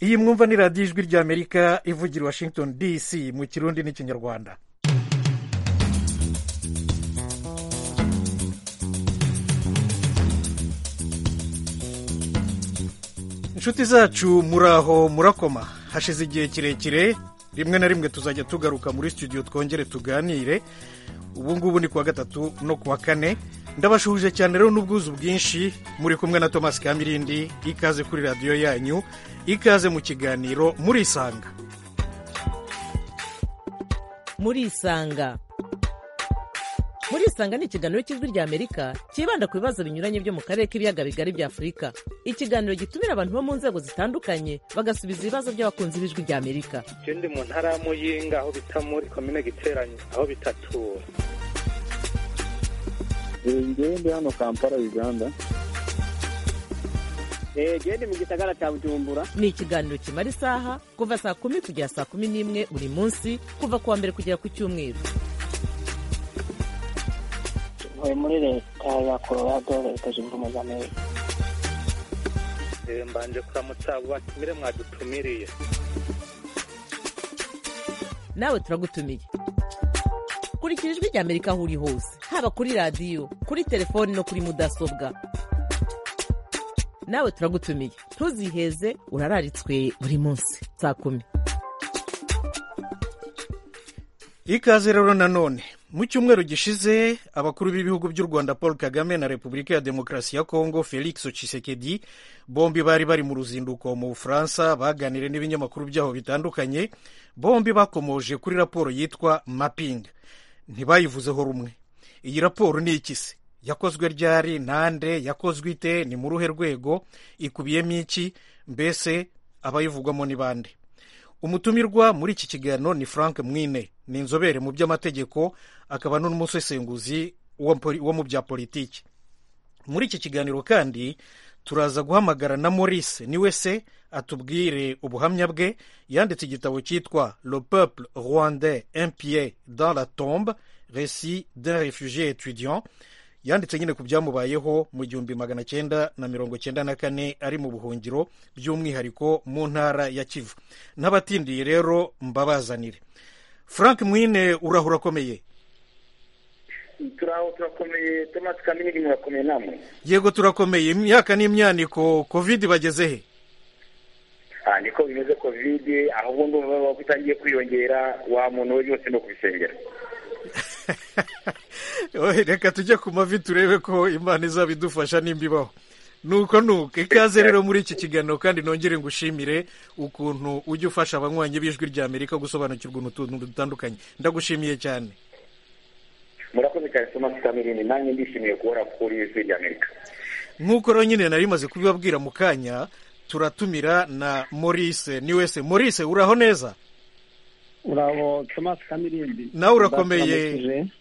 iyi mwumva ni radiyo ijwi ry'amerika ivugira washington dc mu kirundi n'ikinyarwanda inshuti zacu muraho murakoma hashize igihe kirekire rimwe na rimwe tuzajya tugaruka muri studio twongere tuganire ubu ngubu ni kuwa gatatu no kuwa kane ndabashuhuje cyane rero n'ubwuzu bwinshi muri kumwe na thomas kamirindi ikaze kuri radiyo yanyu ikaze mu kiganiro murisanga murisanga murisanga ni ikiganiro cy'ijwi rya amerika cyibanda ku bibazo binyuranye byo mu karere k'ibiyaga bigari bya afurika ikiganiro gitumira abantu bo mu nzego zitandukanye bagasubiza ibibazo by'abakunzi b'ijwi rya amerika icyo ndi mu ntara y'amuyinga aho bita muri komine giteranye aho bitatura ngende hano kampala uganda gende mu gisagara cya bujumbura ni ikiganiro kimara isaha kuva saa kumi kugera saa kumi n'imwe buri munsi kuva ku wa mbere kugera ku cyumweru tuvuye muri leta ya colorado leta zunze ubumwe za amerika mbanje kuramutsa batumire mwadutumiriye nawe turagutumiye kurikira ijwi rya amerika aho uri hose haba kuri radiyo kuri telefoni no kuri mudasobwa nawe turagutumiye ntuziheze urararitswe buri munsi saa kumi ikaze rero nanone mu cyumweru gishize abakuru b'ibihugu by'u rwanda paul kagame na repubulika ya demokarasi ya kongo felix Tshisekedi bombi bari bari mu ruzinduko mu bufaransa baganire n'ibinyamakuru byaho bitandukanye bombi bakomoje kuri raporo yitwa mapping ntibayivuzeho rumwe iyi raporo ni iki se yakozwe ryari nande yakozwe ite ni mu ruhe rwego ikubiyemo iki mbese abayivugwamo ni bande umutumirwa muri iki kiganiro ni frank mwine ni inzobere mu by'amategeko akaba n'umusesenguzi wo mu bya politiki muri iki kiganiro kandi turaza guhamagara na maurice niwe se atubwire ubuhamya bwe yanditse igitabo cyitwa le peuple rwandais impie dans la tombe resi d'un refugie étudiant yanditse nyine ku byamubayeho mu gihumbi magana cyenda na mirongo cyenda na kane ari mu buhungiro by'umwihariko mu ntara ya kivu n'abatindiye rero mbabazanire frank mwine urahura akomeye turaho turakomeye tomasi kamini murakomeye namwe yego turakomeye imyaka n'imyaniko kovide bageze he niko bimeze kovide ahubwo ndumva utangiye kwiyongera wa muntu we yose ni ukubisengera reka tujye ku mavi turebe ko imana izaba idufasha nimba ibaho nuko nuko ikaze rero muri iki kiganiro kandi nongere ngushimire ukuntu ujya ufasha abanywanyi b'ijwi rya amerika gusobanukirwa utuntu dutandukanye ndagushimiye cyane murakoze cyane tomasi kamirindi nanjye ndishimiye kubona kuri ijwi rya amerika nk'uko rero nyine nari maze kubibabwira mu kanya turatumira na maurice ni wese maurice uraho neza urabo tomasi kamirindi nawe urakomeye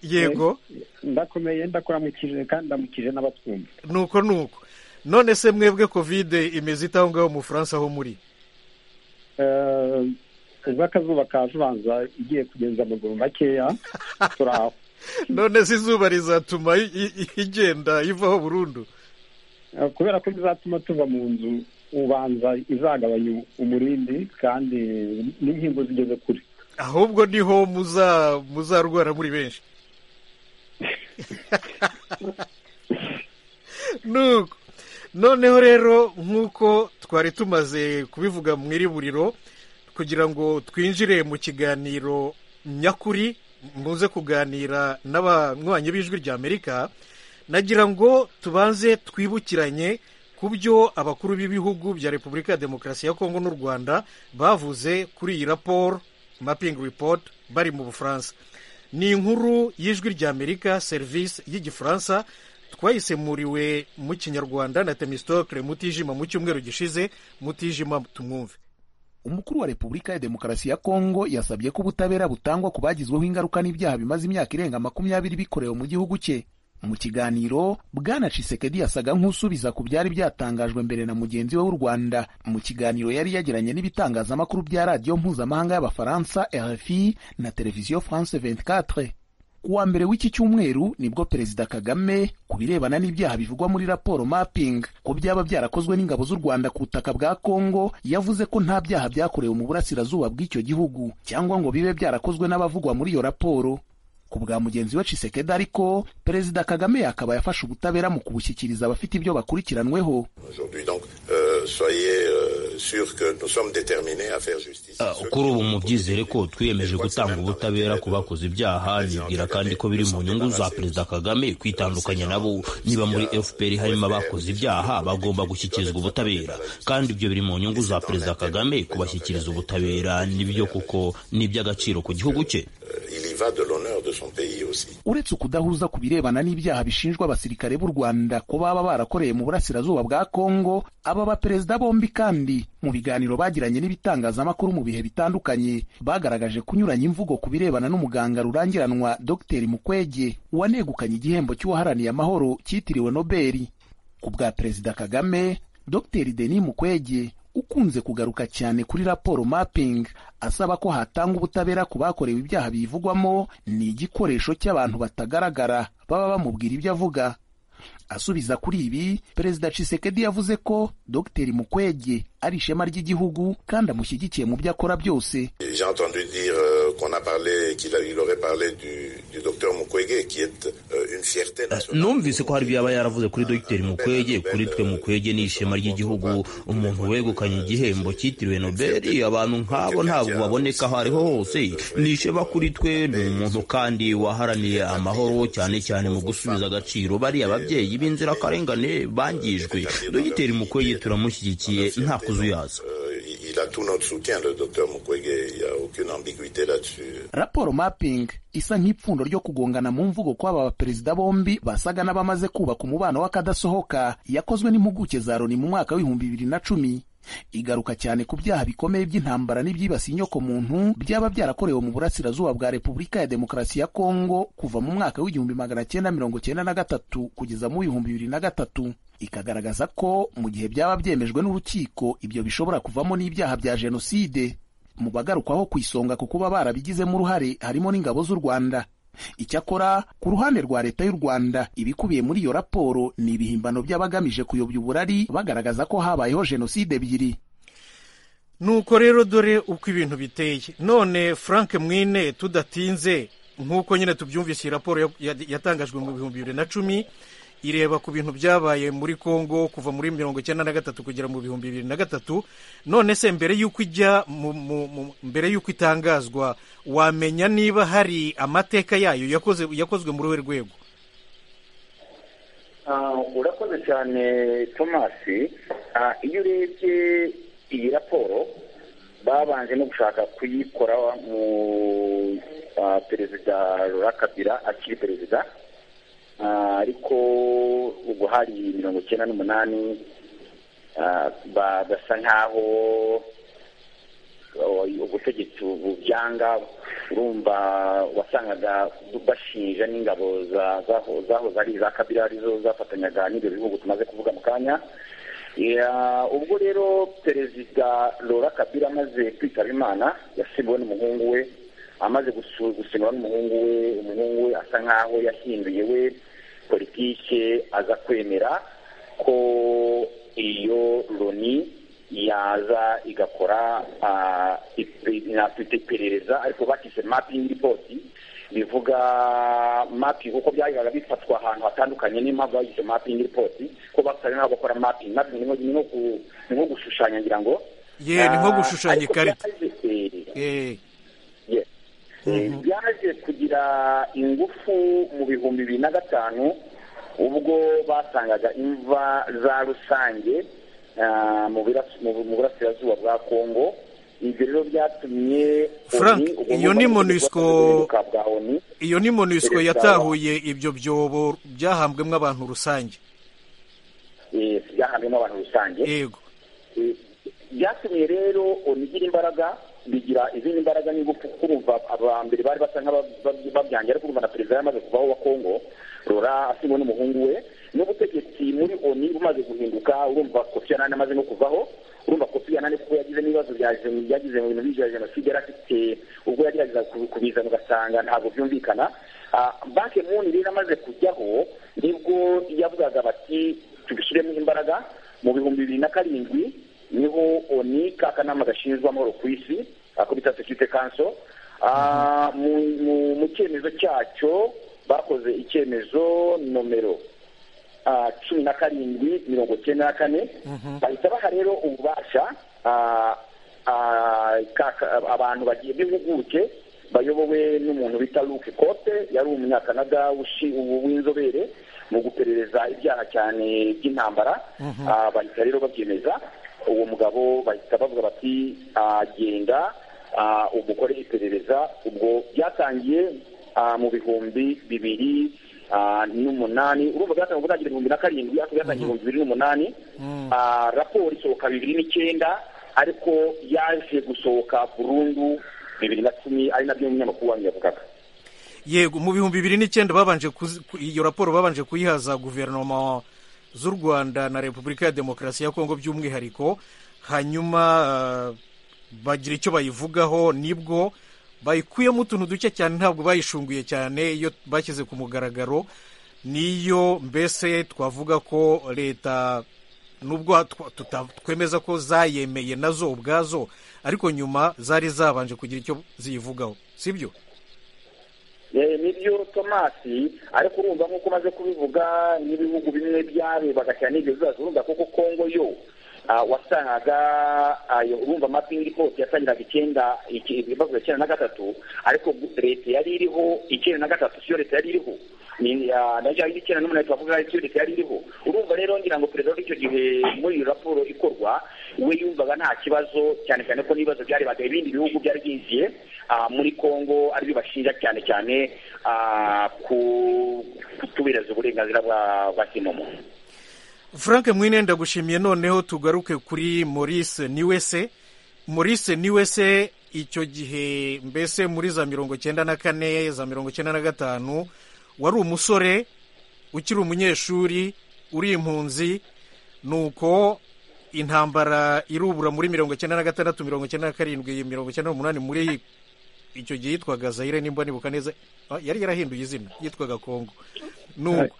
yego ndakomeye ndakuramukije kandi ndamukije n'abatwumva nuko nuko none se mwebwe kovide imeze itaho ngaho mu bufaransa aho muri ubwo akazuba kajubanza igiye kugeza amaguru makeya turaho none se izuba rizatuma igenda ivaho burundu kubera ko bizatuma tuva mu nzu ubanza izagabanya umurindi kandi n'inkingo zigeze kure ahubwo niho muzarwara muri benshi nuko noneho rero nk'uko twari tumaze kubivuga mu iriburiro kugira ngo twinjire mu kiganiro nyakuri muze kuganira n'abanywanyi b'ijwi rya amerika nagira ngo tubanze twibukiranye ku byo abakuru b'ibihugu bya repubulika ya demokarasi ya kongo n'u rwanda bavuze kuri iyi raporo mapping report bari mu bufaransa ni inkuru y'ijwi rya amerika serivisi y'igifaransa twayisemuriwe mu kinyarwanda na temisitokire mutijima mu cyumweru gishize mutijima tumwumve umukuru wa repubulika ya demokarasi ya kongo yasabye ko ubutabera butangwa ku bagizweho ingaruka n'ibyaha bimaze imyaka irenga makumyabiri bikorewe mu gihugu cye mu kiganiro bwana cisekedi yasaga nk'usubiza ku byari byatangajwe mbere na mugenzi we w'u rwanda mu kiganiro yari yagiranye n'ibitangazamakuru bya radiyo mpuzamahanga y'abafaransa rfi na televiziyo france 24 kuwa mbere w'iki cyumweru nibwo perezida kagame ku birebana n'ibyaha bivugwa muri raporo mapping ko byaba byarakozwe n'ingabo z'u rwanda ku butaka bwa kongo yavuze ko nta byaha byakorewe mu burasirazuba bw'icyo gihugu cyangwa ngo bibe byarakozwe n'abavugwa muri iyo raporo ku bwa mugenzi we Tshisekedi ariko perezida kagame akaba yafashe ubutabera mu kubushyikiriza abafite ibyo bakurikiranweho Uh, kuri ubu mubyizere ko twiyemeje gutanga ubutabera ku bakoze ibyaha nibwira kandi ko biri mu nyungu za perezida kagame kwitandukanya nabo niba muri fpr harimo abakoze ibyaha bagomba gushyikirizwa ubutabera kandi ibyo biri mu nyungu za perezida kagame kubashyikiriza ubutabera nibyo kuko ni iby'agaciro ku gihugu cye uretse ukudahuza ku birebana n'ibyaha bishinjwa abasirikare b'u rwanda ko baba barakoreye mu burasirazuba bwa kongo aba baperezida bombi kandi mu biganiro bagiranye n'ibitangazamakuru mu bihe bitandukanye bagaragaje kunyuranya imvugo ku birebana n'umuganga rurangiranwa dr mukwege wanegukanye igihembo cy'uwaharaniye amahoro cyitiriwe nobeli ku bwa perezida kagame dr denis mukwege ukunze kugaruka cyane kuri raporo mapping asaba ko hatanga ubutabera ku bakorewe ibyaha bivugwamo ni igikoresho cy'abantu batagaragara baba bamubwira ibyo avuga asubiza kuri ibi perezida Tshisekedi yavuze ko dr mukwege ari ishema ry'igihugu kandi amushyigikiye mu byo akora byose numvise ko hari ibyo yaba yaravuze kuri dr mukwege kuri twe mukwege ni ishema ry'igihugu umuntu wegukanye igihembo cyitiriwe nobeli abantu nk'abo ntabwo baboneka aho ariho hose ni ishema kuri twe ni umuntu kandi waharaniye amahoro cyane cyane mu gusubiza agaciro bariya ababyeyi b'inzirakarengane bangijwe dr mukwege turamushyigikiye nta kuzuyaza raporo mapping isa nk'ipfundo ryo kugongana mu mvugo kw'aba baperezida bombi basaga n'abamaze kubaka umubano w'akadasohoka yakozwe n'impuguke za loni mu mwaka w'ibihumbi bibiri na cumi igaruka cyane ku byaha bikomeye by'intambara n'ibyibasiye inyokomuntu byaba byarakorewe mu burasirazuba bwa repubulika ya demokarasi ya kongo kuva mu mwaka w'igihumbi magana cyenda mirongo cyenda na gatatu kugeza mu w'ibihumbi bibiri na gatatu ikagaragaza ko mu gihe byaba byemejwe n'urukiko ibyo bishobora kuvamo n'ibyaha bya jenoside mu bagarukwaho ku isonga ku kuba barabigizemo uruhare harimo n'ingabo z'u rwanda icyakora ku ruhande rwa leta y'u rwanda ibikubiye muri iyo raporo ni ibihimbano by'abagamije kuyobya uburari bagaragaza ko habayeho jenoside ebyiri nuko rero dore uko ibintu biteye none frank mwine tudatinze nk'uko nyine tubyumvise iyi raporo yatangajwe mu bihumbi bibiri na cumi ireba ku bintu byabaye muri congo kuva muri mirongo icyenda na gatatu kugera mu bihumbi bibiri na gatatu none se mbere y'uko ijya mbere y'uko itangazwa wamenya niba hari amateka yayo yakozwe muri we rwego urakoze cyane tomasi iyo urebye iyi raporo babanje no gushaka kuyikora mu perezida rurakabira akiri perezida ariko ubwo hari mirongo icyenda n'umunani bagasa nk'aho ubutegetsi bubyanga urumva wasangaga bashinja n'ingabo zahoze ari iza kabira arizo zafatanyaga n'ibyo bihugu tumaze kuvuga mu kanya ubwo rero perezida Laura kabira amaze kwitaba imana yasimbuwe n'umuhungu we amaze gusinywa n'umuhungu we umuhungu we asa nk'aho yahinduye we politike aza kwemera ko iyo loni yaza igakora inafite iperereza ariko bakise mapingi ripoti bivuga mapingi kuko byahitaga bifatwa ahantu hatandukanye niyo mpamvu bagise mapingi ripoti ko basaga nk'aho bakora mapingi mapingi ni nko gushushanya ngira ngo ye ni nko gushushanya ikarita byaje kugira ingufu mu bihumbi bibiri na gatanu ubwo basangaga imva za rusange mu burasirazuba bwa kongo ibyo rero byatumye frank iyo ni monisco iyo ni monisco yatahuye ibyo byobo byahambwemo abantu rusange byahambwemo abantu rusange yego byatumye rero igira imbaraga bigira izindi mbaraga n'ingufu kumva abambere bari basa nk'ababyangira kumva na perezida yamaze kuvaho wa kongo rora asinywe n'umuhungu we n'ubutegetsi muri oni bumaze guhinduka urumva kofi yanani amaze no kuvaho urumva kofi yanani kuko yagize n'ibibazo bya gen- yagize mu bintu bya jenoside yari afite ubwo yageragezaga kubi- kubizana ugasanga ntabwo byumvikana Ah, banki muni rero amaze kujyaho nibwo yavugaga bati tubishyiremo imbaraga mu bihumbi bibiri na karindwi niho oni kakanama gashinzwe amahoro ku isi ako bita sekirite kanso Ah, mu- mu- mu cyemezo cyacyo bakoze icyemezo nomero ah, cumi na karindwi mirongo icyenda na kane bahita baha rero ububasha ah, ah, kaka- abantu bagiye b'impuguke bayobowe n'umuntu bita luke kote yari umunyakanada ushi- ubu- w'inzobere mu guperereza ibyaha cyane by'intambara Mhm. Ah, bahita rero babyemeza uwo mugabo bahita bavuga bati ah, genda ah, umukore iperereza ubwo byatangiye ah, mu bihumbi bibiri ah, n'umunani urumva byatangiye gutangira ibihumbi na karindwi ariko byatangiye ibihumbi bibiri n'umunani Ah, raporo isohoka bibiri n'icyenda ariko yaje gusohoka burundu bibiri na cumi ari nabyo umunyamakuru wanyu yavugaga yego mu bihumbi bibiri n'icyenda babanje kuzi- ku- iyo raporo babanje kuyihaza guverinoma z'u rwanda na repubulika ya demokarasi ya kongo by'umwihariko hanyuma ah, bagira icyo bayivugaho nibwo bayikuyemo utuntu duke cyane ntabwo bayishunguye cyane iyo bashyize ku mugaragaro niyo mbese twavuga ko leta nubwo twa- tuta- twemeza ko zayemeye nazo ubwazo ariko nyuma zari zabanje kugira icyo ziyivugaho sibyo Eh, nibyo tomasi ariko urumva nk'uko umaze kubivuga n'ibihugu bimwe byarebaga cyane ibyo bibazo urumva kuko kongo yo ah, wasangaga ah, yo- urumva amapingi ripoti yatangiraga icyenda iki- ibibazo icyenda na gatatu ariko leta yari iriho icyenda na gatatu siyo leta yari iriho Ni- ah, nayo yari icyenda n'umunani twavuga siyo leta yari iriho urumva rero ngira ngo perezida w'icyo gihe muri iyo raporo ikorwa we yumvaga nta kibazo cyane cyane ko n'ibibazo byarebaga ibindi bihugu byari byinjiye ah, muri kongo ari byo bashinja cyane cyane ah, ku kutubireza uburenganzira bwa bwa kimomo frank mwine ndagushimiye noneho tugaruke kuri maurice niwese maurice niwese icyo gihe mbese muri za mirongo cyenda na kane za mirongo cyenda na gatanu wari umusore ukiri umunyeshuri uri impunzi nuko intambara irubura muri mirongo cyenda na gatandatu mirongo cyenda na karindwi mirongo cyenda n'umunani muri icyo gihe yitwaga zayire nimba nibuka neza ah, yari yarahinduye izina yitwaga kongo nuko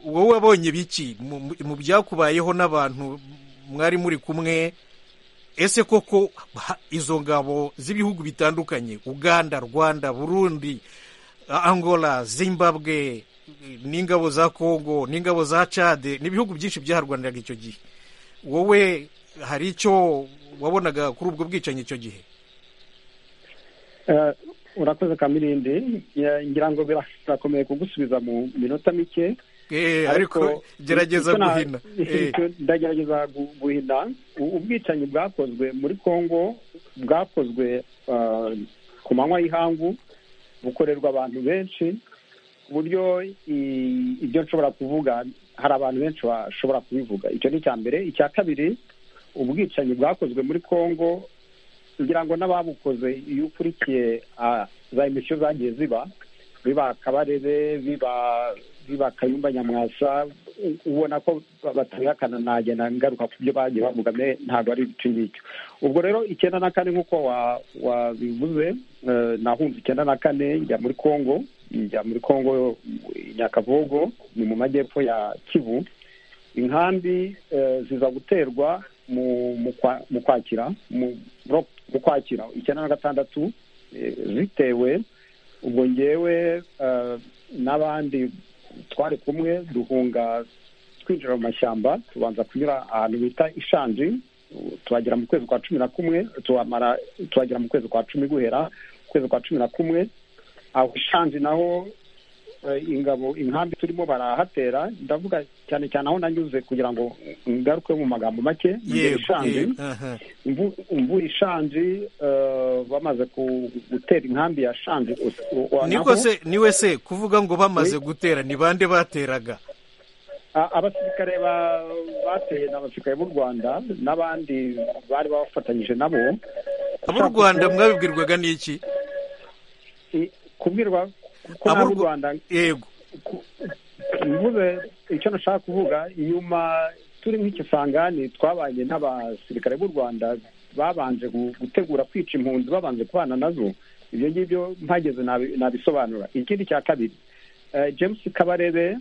wowe wabonye biki mu- mu- mu byakubayeho n'abantu mwari muri kumwe ese koko ha- izo ngabo z'ibihugu bitandukanye uganda rwanda burundi A- angola zimbabwe n'ingabo za congo n'ingabo za cade n'ibihugu byinshi byaharwaniraga icyo gihe wowe hari icyo wabonaga kuri ubwo bwicanyi icyo gihe Eh, urakoze kamirindi Ya- ngira ngo birakomeye kugusubiza mu minota mike Eh, ariko gerageza icyo na- guhina Eh. icyo ndagerageza gu- guhina u- ubwicanyi bwakozwe muri congo bwakozwe ah, ku manywa y'ihangu bukorerwa abantu benshi ku buryo i- ibyo nshobora kuvuga hari abantu benshi bashobora kubivuga icyo ni icya mbere icya kabiri ubwicanyi bwakozwe muri congo ngira ngo n'ababukoze iyo ukurikiye ah, za emisiyo zagiye ziba biba kabarebe biba biba kayumba nyamwasa u- ubona ko ba- batabihakana nagenda ngaruka ku byo bagiye bavuga me ntabwo ari ibicyo ngibyo ubwo rero icyenda na kane nk'uko wa- wabivuze eh, nahunze icyenda na kane njya muri congo njya muri congo i nyakavogo ni mu majyepfo ya kivu inkambi eh, ziza guterwa mu mu kwa- mu kwakira mu ro- mu kwakira icyenda na gatandatu eh, zitewe ubwo ngewe eh, n'abandi twari kumwe duhunga twinjira mu mashyamba tubanza kunyura ahantu bita ishanji tuhagera mu kwezi kwa cumi na kumwe tuhamara tuhagera mu kwezi kwa cumi guhera mu kwezi kwa cumi na kumwe aho ishanji naho eh, ingabo inkambi turimo barahatera ndavuga cyane cyane aho nanyuze kugira ngo ngaruke mu magambo make ngere yego ishanji yego, aha. imvu- imvura ishanji eh, bamaze ku- gutera inkambi ya shanji us- u- wa- niko naho- se niwe se kuvuga ngo bamaze gutera ni bande bateraga a- abasirikare ba- bateye n'abasirikare b'u rwanda n'abandi bari bafatanyije nabo ab'u rwanda mwabibwirwaga n'iki kubwirwa ko Ab'u n'ab'u Rwa- rwanda yego mvuze icyo nashaka kuvuga inyuma turi nk'ikisangani twabanye n'abasirikare b'u rwanda babanje gu- gutegura kwica impunzi babanje kubana nazo ibyo ngibyo mpageze nabi- nabisobanura ikindi cya kabiri eh, james kabarebe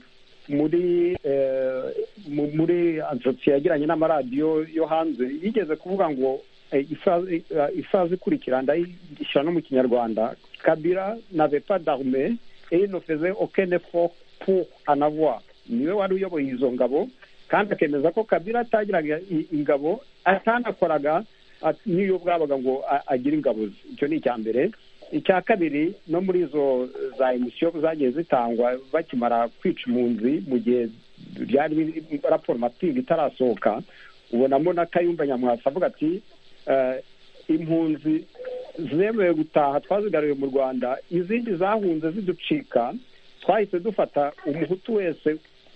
muri eh, mu- muri entretien yagiranye n'amaradiyo yo hanze yigeze kuvuga ngo eh, ifa- eh, ifazi ikurikira ndayishyira no mu kinyarwanda kabira n'avait pas d'armée et il ne faisait aucun effort pour en avoir niwe wari uyoboye izo ngabo kandi akemeza ko kabira atagiraga i- ingabo atanakoraga at- n'iyo bwabaga ngo a- agire ingabo ze icyo ni icya mbere icya kabiri no muri izo za emisiyo zagiye zitangwa bakimara kwica impunzi mu gihe byari biri- raporo mapinga itarasohoka ubonamo na kayumba nyamwasa avuga ati "Eh, impunzi zemewe gutaha twazigaruye mu rwanda izindi zahunze ziducika twahise dufata umuhutu wese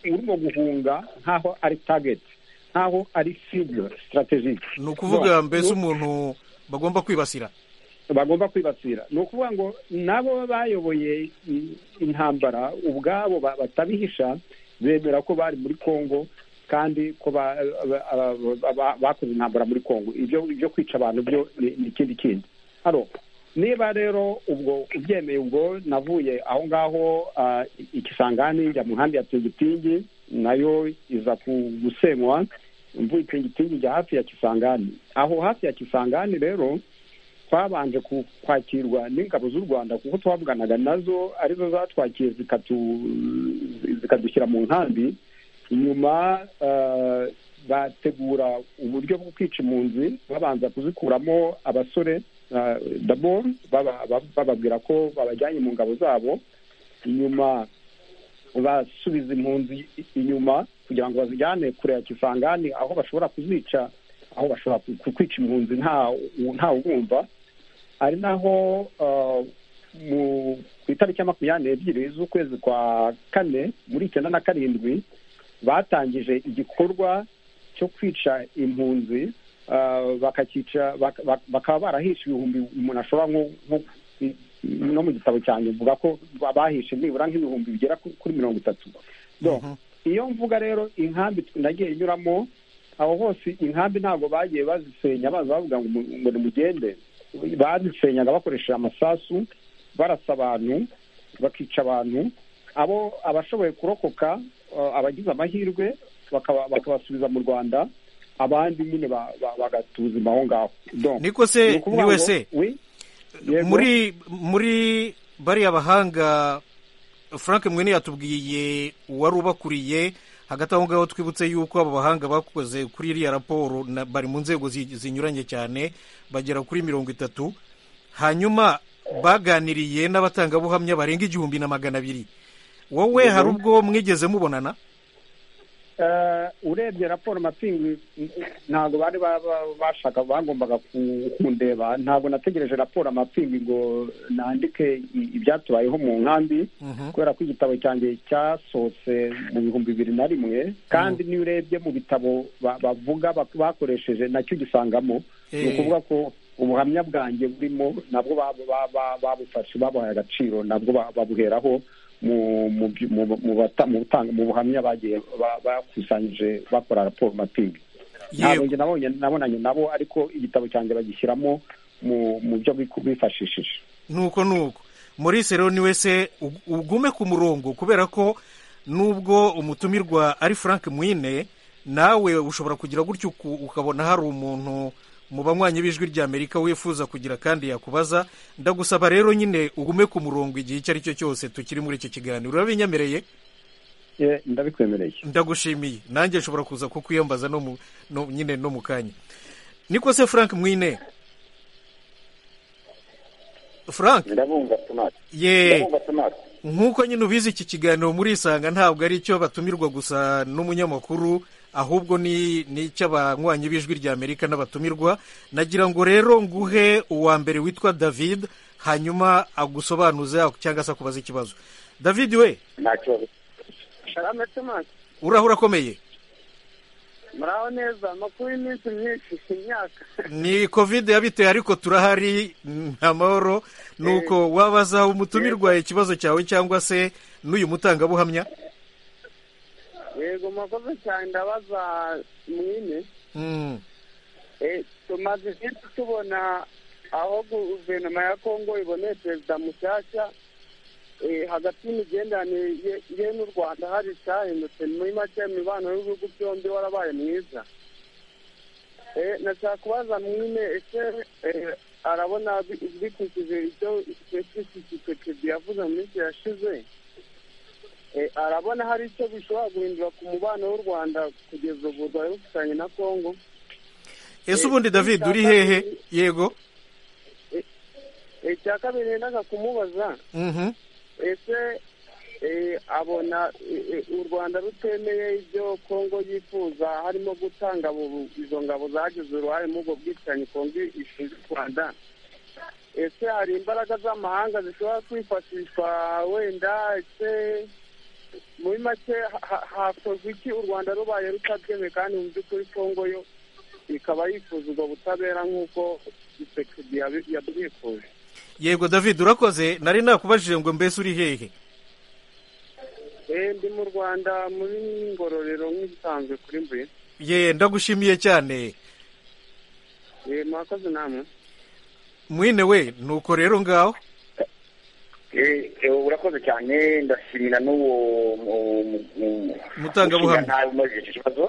urimo guhunga nk'aho ari tageti nk'aho ari fibu sitarategike ni ukuvuga mbese umuntu bagomba kwibasira bagomba kwibasira ni ukuvuga ngo nabo bayoboye i- intambara ubwabo ba- batabihisha bemera ko bari muri kongo kandi ko ba- ba- ba- ba- bakoze intambara muri kongo ibyo ibyo kwica abantu byo ni- ni ikindi kindi hano niba rero ubwo ubyemeye ubwo navuye aho ngaho ah, i- ikisangani njya mu nkambi ya tingitingi nayo iza ku- gusenywa mvuye tingitingi njya hafi ya kisangani aho hafi ya kisangani rero twabanje ku- kwakirwa n'ingabo z'u rwanda kuko twavuganaga nazo arizo zatwakiye zikatu- zikadushyira mu nkambi nyuma eh, bategura uburyo bwo kwica impunzi babanza kuzikuramo abasore eh, d'abord baba- baba- bababwira ko babajyanye mu ngabo zabo nyuma basubiza impunzi inyuma kugira ngo bazijyane kure ya kisangani aho bashobora kuzica aho bashobora ku- ku- kwica impunzi nta ntawe ubumva ari naho eh, mu- ku itariki ya makumyabiri n'ebyiri z'ukwezi kwa kane muri icyenda na karindwi batangije igikorwa cyo kwica impunzi eh, bakacyica bak- bak- bakaba barahishe ibihumbi umuntu ashobora nko- nko- no mu gitabo cyanjye mvuga ko bahishe nibura nk'ibihumbi bigera ku- kuri mirongo itatu Donc, iyo mvuga rero inkambi nagiye inyuramo aho hose inkambi ntabwo bagiye bazisenya baza bavuga ngo mu- ngo nimugende bazisenyaga bakoresheje amasasu barasa abantu bakica abantu abo abashoboye kurokoka eh, abagize amahirwe bakaba- bakabasubiza mu rwanda abandi nyine ba- ba- bagatuzima aho ngaho Donc, niko se ni ukuvuga ni ngo- wese oui, yego. muri muri bariya bahanga frank mwene yatubwiye uwari ubakuriye hagati aho ngaho twibutse yuko abo bahanga bakoze kuri iriya raporo na- bari mu nzego zi- zinyuranye cyane bagera kuri mirongo itatu hanyuma baganiriye n'abatangabuhamya barenga igihumbi na magana abiri wowe Yego. hari ubwo mwigeze mubonana Eh, urebye raporo mapingi ntabwo bari ba- ba- bashaka bagombaga ku- kundeba ntabwo nategereje raporo amapingi ngo nandike i- ibyatubayeho mu nkambi kubera ko igitabo cyanjye cyasohotse mu bihumbi bibiri na rimwe kandi niyo urebye mu bitabo ba- bavuga bak- bakoresheje nacyo ugisangamo ni Eh. ukuvuga ko ubuhamya bwanjye burimo nabwo ba- ba- ba- babufashe babuhaye agaciro nabwo ba- babuheraho mu mu byu- mu mu bata- mu butanga- mu buhamya bagiye ba- bakusanyije bakora raporo mapingi ntabwo njye nabonye- nabonanye nabo ariko igitabo cyanjye bagishyiramo mu mu byo biku- bifashishije nuko nuko maurice rero ni wese ug- ugume ku murongo kubera ko nubwo umutumirwa ari frank mwine nawe ushobora kugira gutyo uku- ukabona hari umuntu mu banywanyi b'ijwi ry'amerika wifuza kugira kandi yakubaza ndagusaba rero nyine ugume ku murongo igihe icyo ari cyo cyose tukiri muri icyo kiganiro urabinyemereye Eh, ndabikwemereye ndagushimiye nanjye nshobora kuza kukwiyambaza no mu no, nyine no mu kanya niko se frank mwine frank ndabumva tomate Ye. ndabumva tomate nk'uko nyine ubizi iki kiganiro murisanga ntabwo ari icyo batumirwa gusa n'umunyamakuru ahubwo ni ni icy'abanywanyi b'ijwi ry'amerika n'abatumirwa nagira ngo rero nguhe uwa mbere witwa david hanyuma agusobanuze cyangwa se akubaza ikibazo david we nta kibazo sharame tomasi urahura akomeye muraho neza amakuru y'iminsi myinshi imyaka ni kovide yabiteye ariko turahari nta mahoro nuko wabaza umutumirwa ikibazo cyawe cyangwa se n'uyu mutangabuhamya yego murakoze cyane ndabaza mwine tumaze iminsi tubona aho guverinoma ya kongo iboneye perezida mushyashya eh, hagati y'imigenderanire ye- ye n'u rwanda hari icyahindutse muri make imibano y'ibihugu byombi warabaye mwiza Eh, nashaka kubaza mwine ese eh, arabona bi- bikurikije ibyo tshisekedi yavuze mu minsi yashize Eh, arabona hari icyo bishobora guhindura ku mubano w'u rwanda kugeza ubu rwari rufitanye na kongo ese ubundi david uri hehe yego Eh, icya kabiri nendaga kumubaza Mhm. ese eh, abona eh, eh, u rwanda rutemeye ibyo kongo yifuza harimo gutanga abo- izo ngabo zagize uruhare muri ubwo bwicanyi kongo ishinja u rwanda ese hari imbaraga z'amahanga zishobora kwifashishwa wenda ese muri make ha- ha- hakozwe iki u rwanda rubaye rutabyemye kandi mu by'ukuri kongo yo ikaba yifuza ubwo butabera nk'uko gisekedi yabwifuje yego david urakoze nari nakubajije ngo mbese uri hehe Eh, ndi mu rwanda muri ngororero nk'ibisanzwe kuri mbuye ye ndagushimiye cyane Eh, murakoze namwe mwine we nuko rero ngaho Eh, eh, urakoze cyane ndashimira n'uwo mu- mu- mu- Mutangabuhamya. ushinga nabi umajije icyo kibazo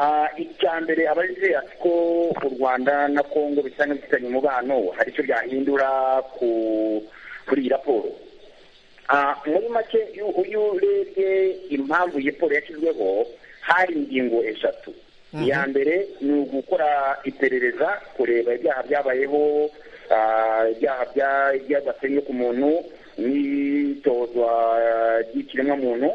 Ah, icya mbere abagize ati ko u rwanda na kongo bisa nk'ibifitanye umubano hari icyo byahindura ku kuri iyi raporo Ah, muri make iyo iyo urebye impamvu iyi raporo yashyizweho hari ingingo eshatu iya mbere ni ugukora iperereza kureba ibyaha byabayeho ah, ibyaha bya- by'agasenyo ku muntu n'itozwa ry'ikiremwamuntu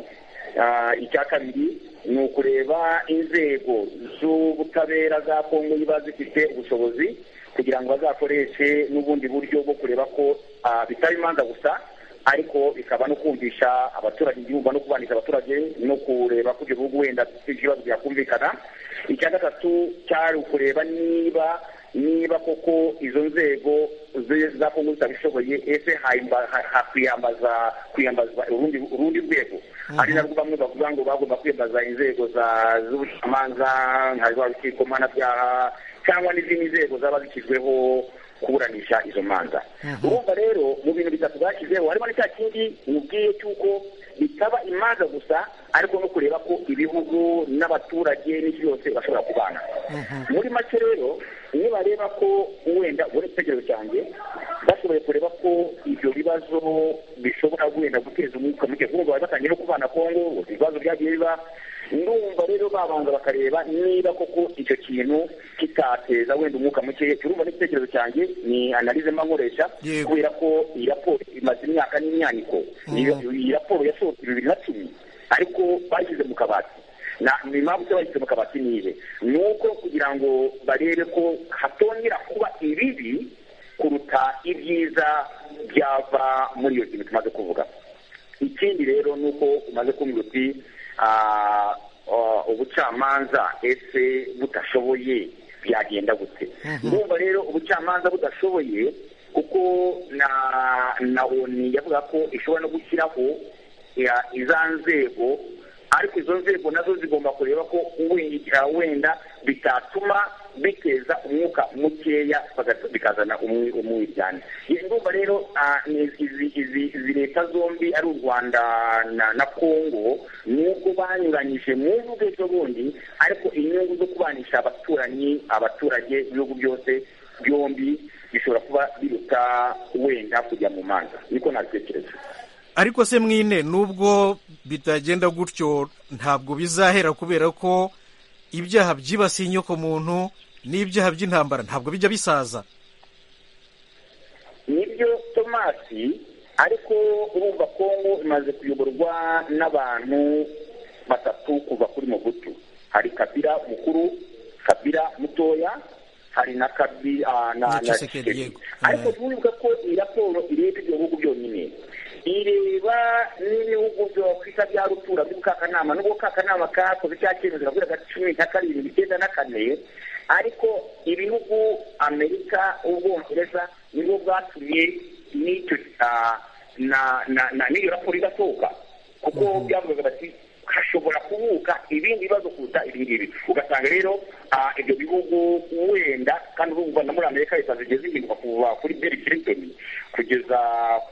Ah, icya kabiri ni ukureba inzego z'ubutabera za kongo ziba zifite ubushobozi kugira ngo bazakoreshe n'ubundi buryo bwo kureba ko ah, bitaba imanza gusa ariko bikaba no kumvisha abaturage igihugu no kubanisha abaturage no kureba ko ibyo bihugu wenda bifite ibibazo byakumvikana icya gatatu cyari ukureba niba niba koko izo nzego zi- za kongo zitabishoboye ese haimba- ha- hakwiyambaza kwiyambaza urundi urundi rwego ari narwo bamwe bavuga ngo bagomba kwiyambaza inzego za- z'ubucamanza nka rwa rukiko mpanabyaha cyangwa n'izindi nzego zaba zishyizweho kuburanisha izo manza urumva rero mu bintu bitatu bashyizeho harimo n'icya kindi mubwiye cy'uko bitaba imanza gusa ariko no kureba ko ibihugu n'abaturage n'isi yose bashobora kubana muri make rero nibareba ko wenda ubona igitekerezo cyanjye bashoboye kureba ko ibyo bibazo bishobora wenda guteza umwuka muke kuko bari batangiye no kubana kongo ibibazo byagiye biba ndumva rero babanza bakareba niba koko icyo kintu kitateza wenda umwuka muke urumva n'igitekerezo cyanjye ni analize mba nkoresha Yego. kubera ko iyi raporo imaze imyaka n'imyaniko Iyo- iyi raporo yasohotse bibiri na cumi ariko bashyize mu kabati na ni impamvu se bayise mu kabati nibe ni uko kugira ngo barebe ko hatongera kuba ibibi kuruta ibyiza byava muri iyo kintu tumaze kuvuga ikindi rero ni uko umaze kumbwira uti ah, ah, ubucamanza ese budashoboye byagenda gute ndumva rero ubucamanza budashoboye kuko na na oni yavuga ko ishobora no gushyiraho ya- iza nzego ariko izo nzego nazo zigomba kureba ko wenda wenda bitatuma biteza umwuka mukeya baga- bikazana umwi- umwiryane Iyo ndumva rero ah, ni izi- izi- izi leta zombi ari u rwanda na- na kongo nubwo banyuranyije mu mvugo ejo bundi ariko inyungu zo kubanisha abaturanyi abaturage ibihugu byose byombi bishobora kuba biruta wenda kujya mu manza niko nabitekereza ariko se mwine nubwo bitagenda gutyo ntabwo bizahera kubera ko ibyaha byibasiye inyokomuntu n'ibyaha by'intambara ntabwo bijya bisaza nibyo tomasi ariko urumva kongo imaze kuyoborwa n'abantu batatu kuva kuri mobutu hari kabira mukuru kabira mutoya hari na kabi ah, Na na na Tshisekedi, Tshisekedi. yego. ariko turibuka ko iyi raporo ireba ibyo bihugu byonyine ireba n'ibihugu byokwita bya rutura by'ubukakanama n'ubwo kakanama kakoze cya cyemezo kavuga ati cumi na karindwi icyenda na kane ariko ibihugu amerika ubwongereza nibwo bwatumye n'icyo ah, na na na n'iyo raporo idasohoka kuko byavugaga bati hashobora kubuka ibindi bibazo kuruta ibi ngibi ugasanga rero ah, ibyo bihugu wenda kandi urumva na muri amerika leta zigiye zihinduka kuva kuri bill clinton kugeza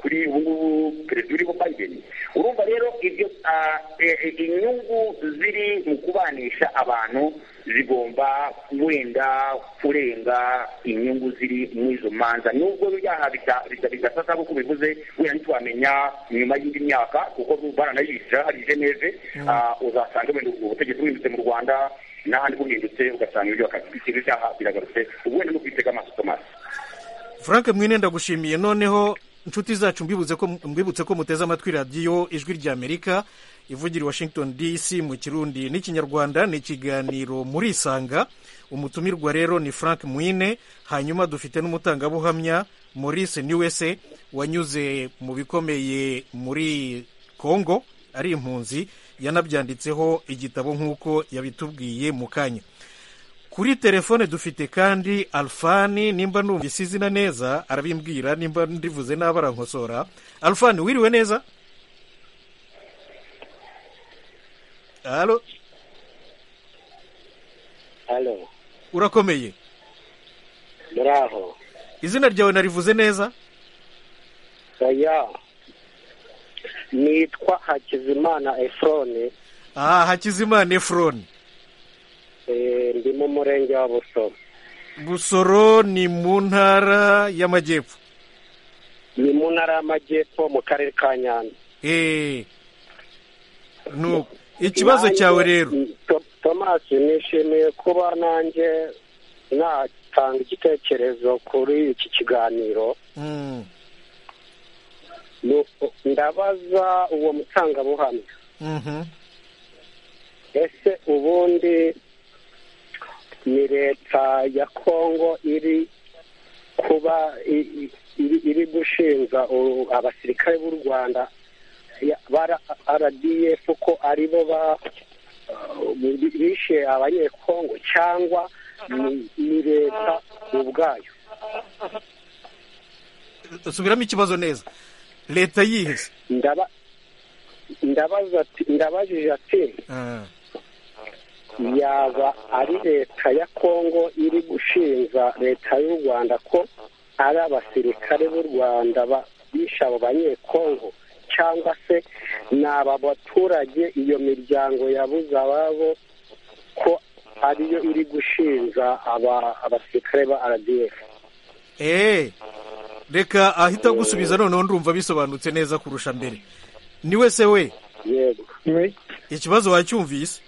kuri ubu ngubu perezida uriho biden urumva rero ibyo ah, e- e- inyungu ziri mu kubanisha abantu zigomba wenda kurenga inyungu ziri muri izo manza nubwo byaha bida- bida- bidasasa nk'uko bivuze wenda ntitwamenya nyuma y'indi myaka kuko baranayishyira hari geneve ah, uzasanga wenda ubutegetsi buhindutse mu rwanda n'ahandi buhindutse ugasanga ibyo bakabishyira ibyaha biragarutse ubundi ni ukwitega amaso tomasi frank mwine ndagushimiye noneho inshuti zacu mbibuze ko mbibutse ko muteze amatwi radiyo ijwi ry'amerika ivugira i washington dc mu kirundi n'ikinyarwanda ni ikiganiro muri isanga umutumirwa rero ni frank mwine hanyuma dufite n'umutangabuhamya maurice niwese wanyuze mu bikomeye muri congo ari impunzi yanabyanditseho igitabo nk'uko yabitubwiye mu kanya kuri telefone dufite kandi alfani nimba numvise izina neza arabimbwira nimba ndivuze nabi arankosora alfani wiriwe neza halo halo urakomeye muraho izina ryawe narivuze neza oya nitwa hakizimana efrone aha hakizimana efuroni eh, ndi mu murenge wa busoro busoro ni mu ntara y'amajyepfo ni mu ntara y'amajyepfo mu karere ka nyanza eee nuko ikibazo cyawe rero tomasi nishimiye kuba nanjye natanga igitekerezo kuri iki kiganiro Mm, Nuko ndabaza uwo mutangabuhamya mhm. ese ubundi ni leta ya kongo iri kuba i- i- iri, iri gushinja u- abasirikare b'u rwanda ya- ba rdf ko ari bo ba uh, bishe abanyekongo cyangwa ni- ni leta ubwayo subiramo ikibazo neza leta yihese ndaba ndabaza ati ndabajije ati Ah. yaba ari leta ya kongo iri gushinja leta y'u rwanda ko ari abasirikare b'u rwanda ba- bishe abo banyekongo cyangwa se ni aba baturage iyo miryango yabuze ababo ko ariyo iri gushinja aba- abasirikare ba rdf eee reka ahita gusubiza noneho ndumva bisobanutse neza kurusha mbere ni wese we yego ikibazo wacyumvise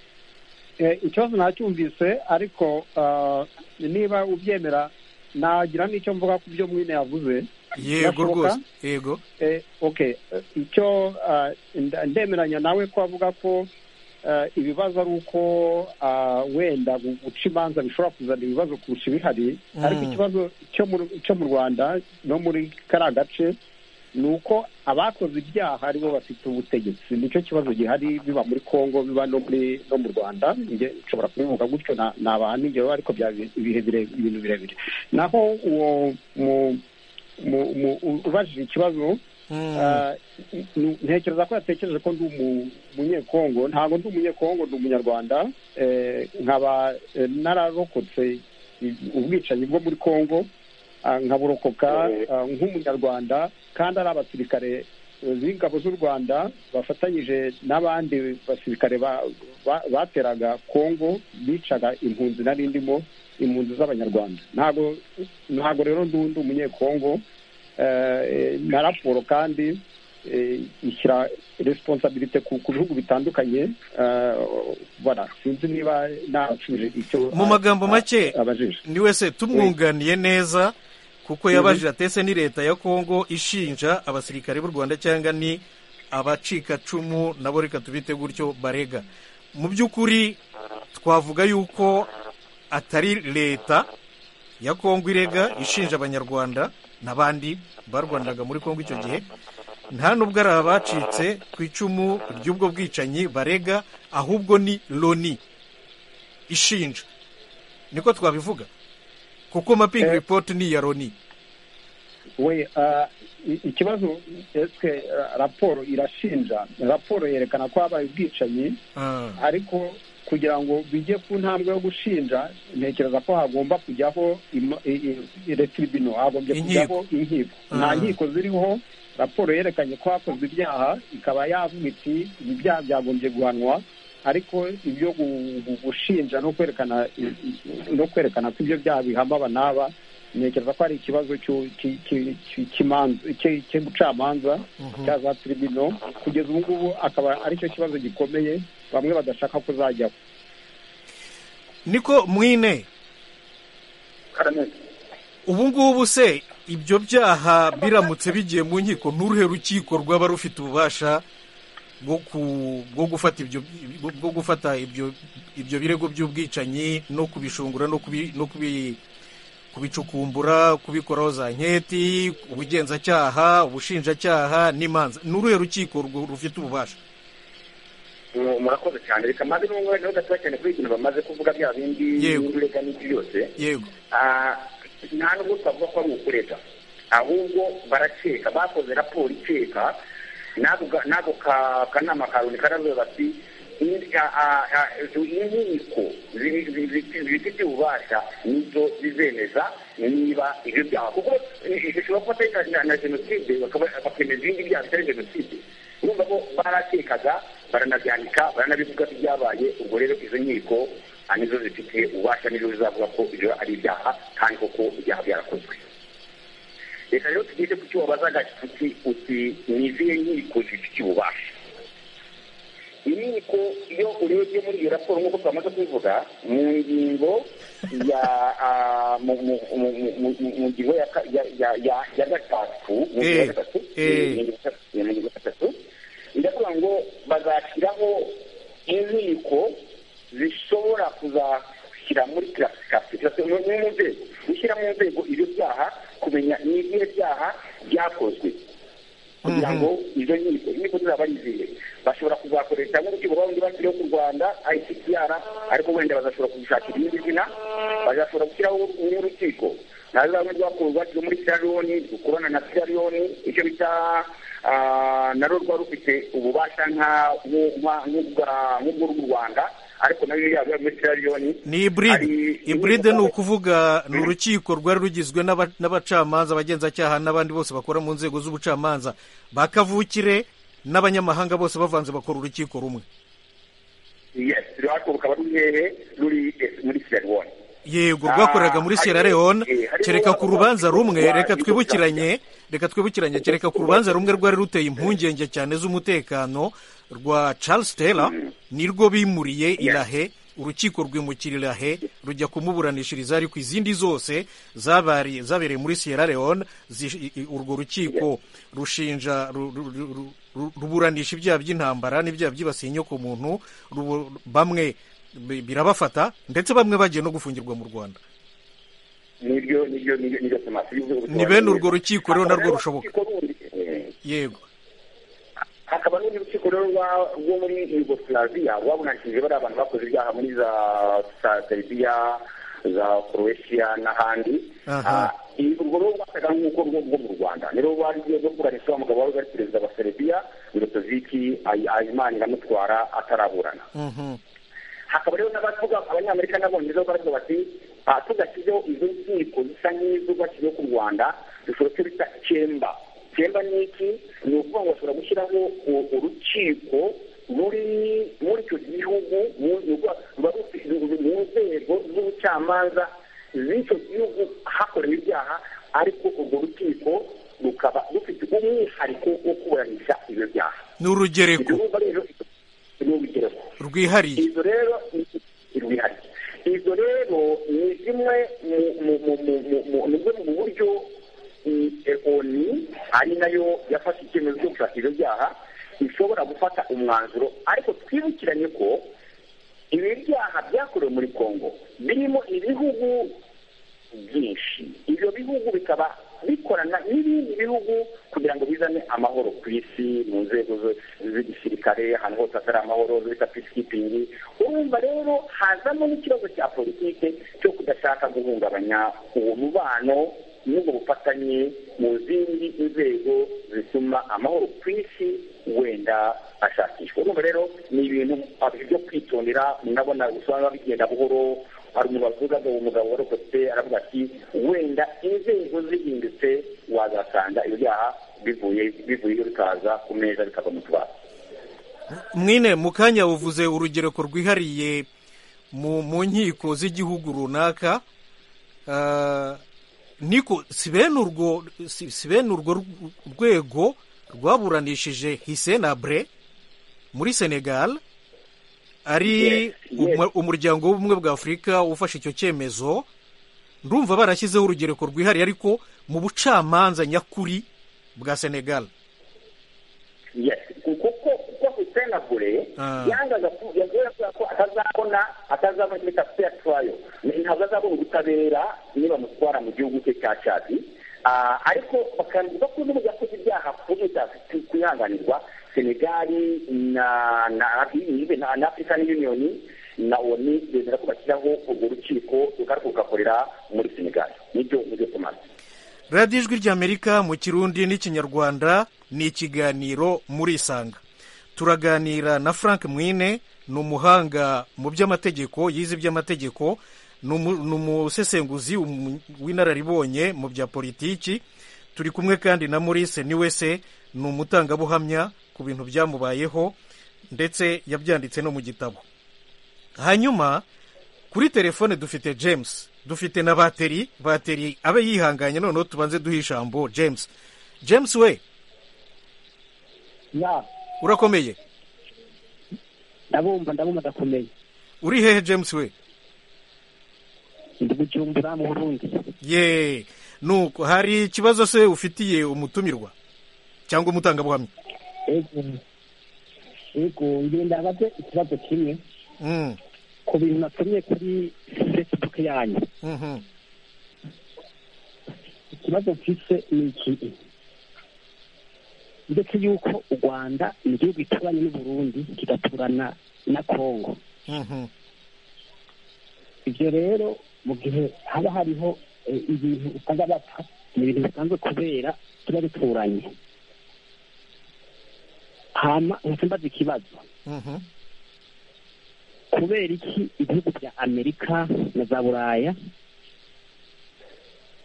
Eh, ikibazo nacyumvise ariko ah, niba ubyemera nagira n'icyo mvuga ku byo mwine yavuze yego Birashoboka? rwose yego Eh, okay eh, icyo ah, nda- ndemeranya nawe ko avuga ko ah, ibibazo ari uko ah, wenda gu- guca imanza bishobora kuzana ibibazo kurusha ibihari Mm. ariko ikibazo cyo mu- cyo mu rwanda no muri kariya gace ni uko abakoze ibyaha ari bo bafite ubutegetsi nicyo kibazo gihari biba muri congo biba no muri no mu rwanda njye nshobora kubivuga gutyo na- nabaha n'ingero ariko bya bi- ibihe bire- ibintu birebire naho uwo mu- mu- mu- u- ubajije ikibazo ah, n- ntekereza ko yatekereje ko ndi umu- umunyekongo ntabwo ndi umunyekongo ndi umunyarwanda eh, nkaba eh, nararokotse i- ubwicanyi bwo muri congo ah, nkaburokoka ah, nk'umunyarwanda kandi ari abasirikare eh, b'ingabo z'u rwanda bafatanyije n'abandi basirikare ba- ba- bateraga congo bicaga impunzi nari ndimo impunzi z'abanyarwanda ntabwo ntabwo rero ndi undi umunyekongo eh, na raporo kandi eh, ishyira resiponsabirite ku ku bihugu bitandukanye eh, voilà sinzi niba nasubije icyo mu magambo make abajije ni wese tumwunganiye neza kuko Mhm. yabajije atese ni leta ya kongo ishinja abasirikare b'u rwanda cyangwa ni abacikacumu nabo reka tubite gutyo barega mu by'ukuri twavuga yuko atari leta ya kongo irega ishinja abanyarwanda n'abandi barwandaga muri kongo icyo gihe nta nubwo ari abacitse ku icumu ry'ubwo bwicanyi barega ahubwo ni loni ishinja niko twabivuga kuko mapping report ni iya loni we ikibazo ese raporo irashinja raporo yerekana ko habaye ubwicanyi ariko kugira ngo bijye ku ntambwe yo gushinja ntekereza ko hagomba kujyaho retiribino hagombye kujyaho inkiko nta nkiko ziriho raporo yerekanye ko hakozwe ibyaha ikaba yavuga iti ibi byaha byagombye guhanwa ariko ibyo gushinja no kwerekana no kwerekana ko ibyo byaha bihamba aba n'aba ntekereza ko hari ikibazo cy'ubucamanza cya za tiribino kugeza ubu ngubu akaba aricyo kibazo gikomeye bamwe badashaka ko zajyaho niko mwine ubu ngubu se ibyo byaha biramutse bigiye mu nkiko nturuhe rukiko rwaba rufite ububasha bwo gufata ibyo bwo gufata ibyo ibyo birego by'ubwicanyi no kubishungura no kubicukumbura kubikoraho za nketi ubugenzacyaha ubushinjacyaha n'imanza n'uruhe rukiko rufite ububasha murakoze cyane reka maze n'ubwo wenda udatoya cyane kuri ibintu bamaze kuvuga bya bindi n'urega n'ibyo byose yego nta nubwo twavuga ko ari ukurega ahubwo barakeka bakoze raporo ikeka n'ako kanama ka loni karavuga bati inkiko zifite ububasha nizo zizemeza niba ibyo byaha kuko bishobora kuba atari na jenoside bakemeza ibindi byaha bitari jenoside urumva ko barakekaga baranabyandika baranabivuga ko ibyabaye ubwo rero izo nkiko nizo zifite ububasha nizo zizavuga ko ibyo ari ibyaha kandi koko ibyaha byarakozwe reka rero tugeze ku cyo wabazaga uti uti ni izihe nkiko zifite ububasha inkiko iyo urebye muri iyo raporo nk'uko twamaze kubivuga mu ngingo ya mu ngingo ya gatatu mu ngingo ya gatatu mu ngingo ya gatatu iravuga ngo bazashyiraho inkiko zishobora kuzashyira muri kirasifikasiyo mu nzego gushyira mu nzego ibyo byaha kumenya n'ibihe byaha byakozwe kugira ngo izo nkiko inkiko zizaba ari izihe bashobora kuzakoresha nk'urukiko rwa rundi bashyiriyeho ku rwanda icpr ariko wenda bazashobora kugishakira irindi zina bazashobora gushyiraho urukiko na rumwe rwakorewe rwashyizwe muri sierra leone rukorana na sierra leone icyo bita narwo rwa rufite ububasha nk'ubw'u rwanda ariko nayo yaba muri sierra leone ni iburide iburide ni ukuvuga ni urukiko rwari rugizwe n'abacamanza abagenzacyaha n'abandi bose bakora mu nzego z'ubucamanza bakavukire n'abanyamahanga bose bavanze bakora urukiko rumwe yesi rwako rukaba ruhehe ruri muri sierra leone yego rwakoreraga muri sierra leone kereka ku rubanza rumwe reka twibukiranye reka twibukiranye kereka ku rubanza rumwe rwari ruteye impungenge cyane z'umutekano rwa charles taylor nirwo bimuriye irahe urukiko rwimukira irahe rujya kumuburanishiriza ariko izindi zose zabereye muri sierra leone urwo rukiko rushinja ruburanisha ibyaha by'intambara n'ibyaha byibasiye inyoko muntu bamwe birabafata ndetse bamwe bagiye no gufungirwa mu rwanda ni bene urwo rukiko rero narwo rushoboka yego hakaba n'urundi rukiko rero rwo muri yugoslavia rwabunanishije bariya abantu bakoze ibyaha muri za seribiya za croatia n'ahandi urwo rero rwasaga nk'uko rwo mu rwanda rero rwari rwo kuburanisha umugabo wari ari perezida wa seribiya mirotoziki ayimana iramutwara ataraburana hakaba rero n'abavuga abanyamerika n'abongereza baravuga bati tudashyizeho izo nkiko zisa nk'izo bashyizeho ku rwanda dushobora icyo bita cyemba cyemba ni iki ni ukuvuga ngo bashobora gushyiraho urukiko ruri muri icyo gihugu mu nzego z'ubucamanza z'icyo gihugu hakorewe ibyaha ariko urwo rukiko rukaba rufite umwihariko wo kuburanisha ibyo byaha ni urugereko rwihariye izo rero rwihariye izo rero ni zimwe mu buryo oni ari nayo yafashe icyemezo cyo gushaka ibyo byaha ishobora gufata umwanzuro ariko twibukiranye ko ibi byaha byakorewe muri congo birimo ibihugu byinshi ibyo bihugu bikaba bikorana n'ibindi bihugu kugira ngo bizane amahoro ku isi mu nzego z'igisirikare ahantu hose hatari amahoro bita peacekeeping urumva rero hazamo n'ikibazo cya politiki cyo kudashaka guhungabanya uwo mubano n'ubwo bufatanye mu zindi nzego zituma amahoro ku isi wenda ashakishwa urumva rero ni ibintu byo kwitondera murabona usanga bigenda buhoro hari umuntu wavuga ngo umugabo warokotse aravuga ati wenda inzego zihindutse wazasanga ibyaha bivuye bivuyeyo bikaza ku meza bikava mu tubati mwine mu kanya buvuze urugereko rwihariye mu nkiko z'igihugu runaka niko si bene urwo si bene urwo rwego rwaburanishije hisenabure muri senegal ari umuryango w'ubumwe bwa afurika ufashe icyo cyemezo ndumva barashyizeho urugereko rwihariye ariko mu bucamanza nyakuri bwa senegal senabure yangaga yavuga ko atazabona atazabona imiti afite turayo ntabwo azabona ubutabera niba amutwara mu gihugu cye cya cadi ariko bakambwira ko n'ubu yakoze ibyaha kwihanganirwa senegali na african union na oni bemera ko bashyiraho urwo rukiko rugakorera muri senegali nibyo nibyo tumaze radiyo ijwi ry'amerika mu kirundi n'ikinyarwanda ni ikiganiro muri isanga turaganira na frank mwine ni umuhanga mu by'amategeko yize iby'amategeko ni umusesenguzi w'inararibonye mu bya politiki turi kumwe kandi na maurice niwe se ni umutangabuhamya ku bintu byamubayeho ndetse yabyanditse no mu gitabo hanyuma kuri telefone dufite james dufite na bateri bateri abe yihanganye noneho tubanze duhe ijambo james james we urakomeye ndabumva ndabumva ndakomeye uri hehe james we ndi gucumbura mu burundi ye nuko hari ikibazo se ufitiye umutumirwa cyangwa umutangabuhamya yego ngira ndabaze ikibazo kimwe ku bintu nasomye kuri facebook yanyu ikibazo mfise ni ikihe ndetse yuko u rwanda ni igihugu gituranye n'uburundi kigaturana na kongo ibyo rero mu gihe haba hariho ibintu usanga bapfa ni ibintu bisanzwe kubera tuba duturanye hama nk'uko mbaza ikibazo kubera iki ibihugu bya amerika na za buraya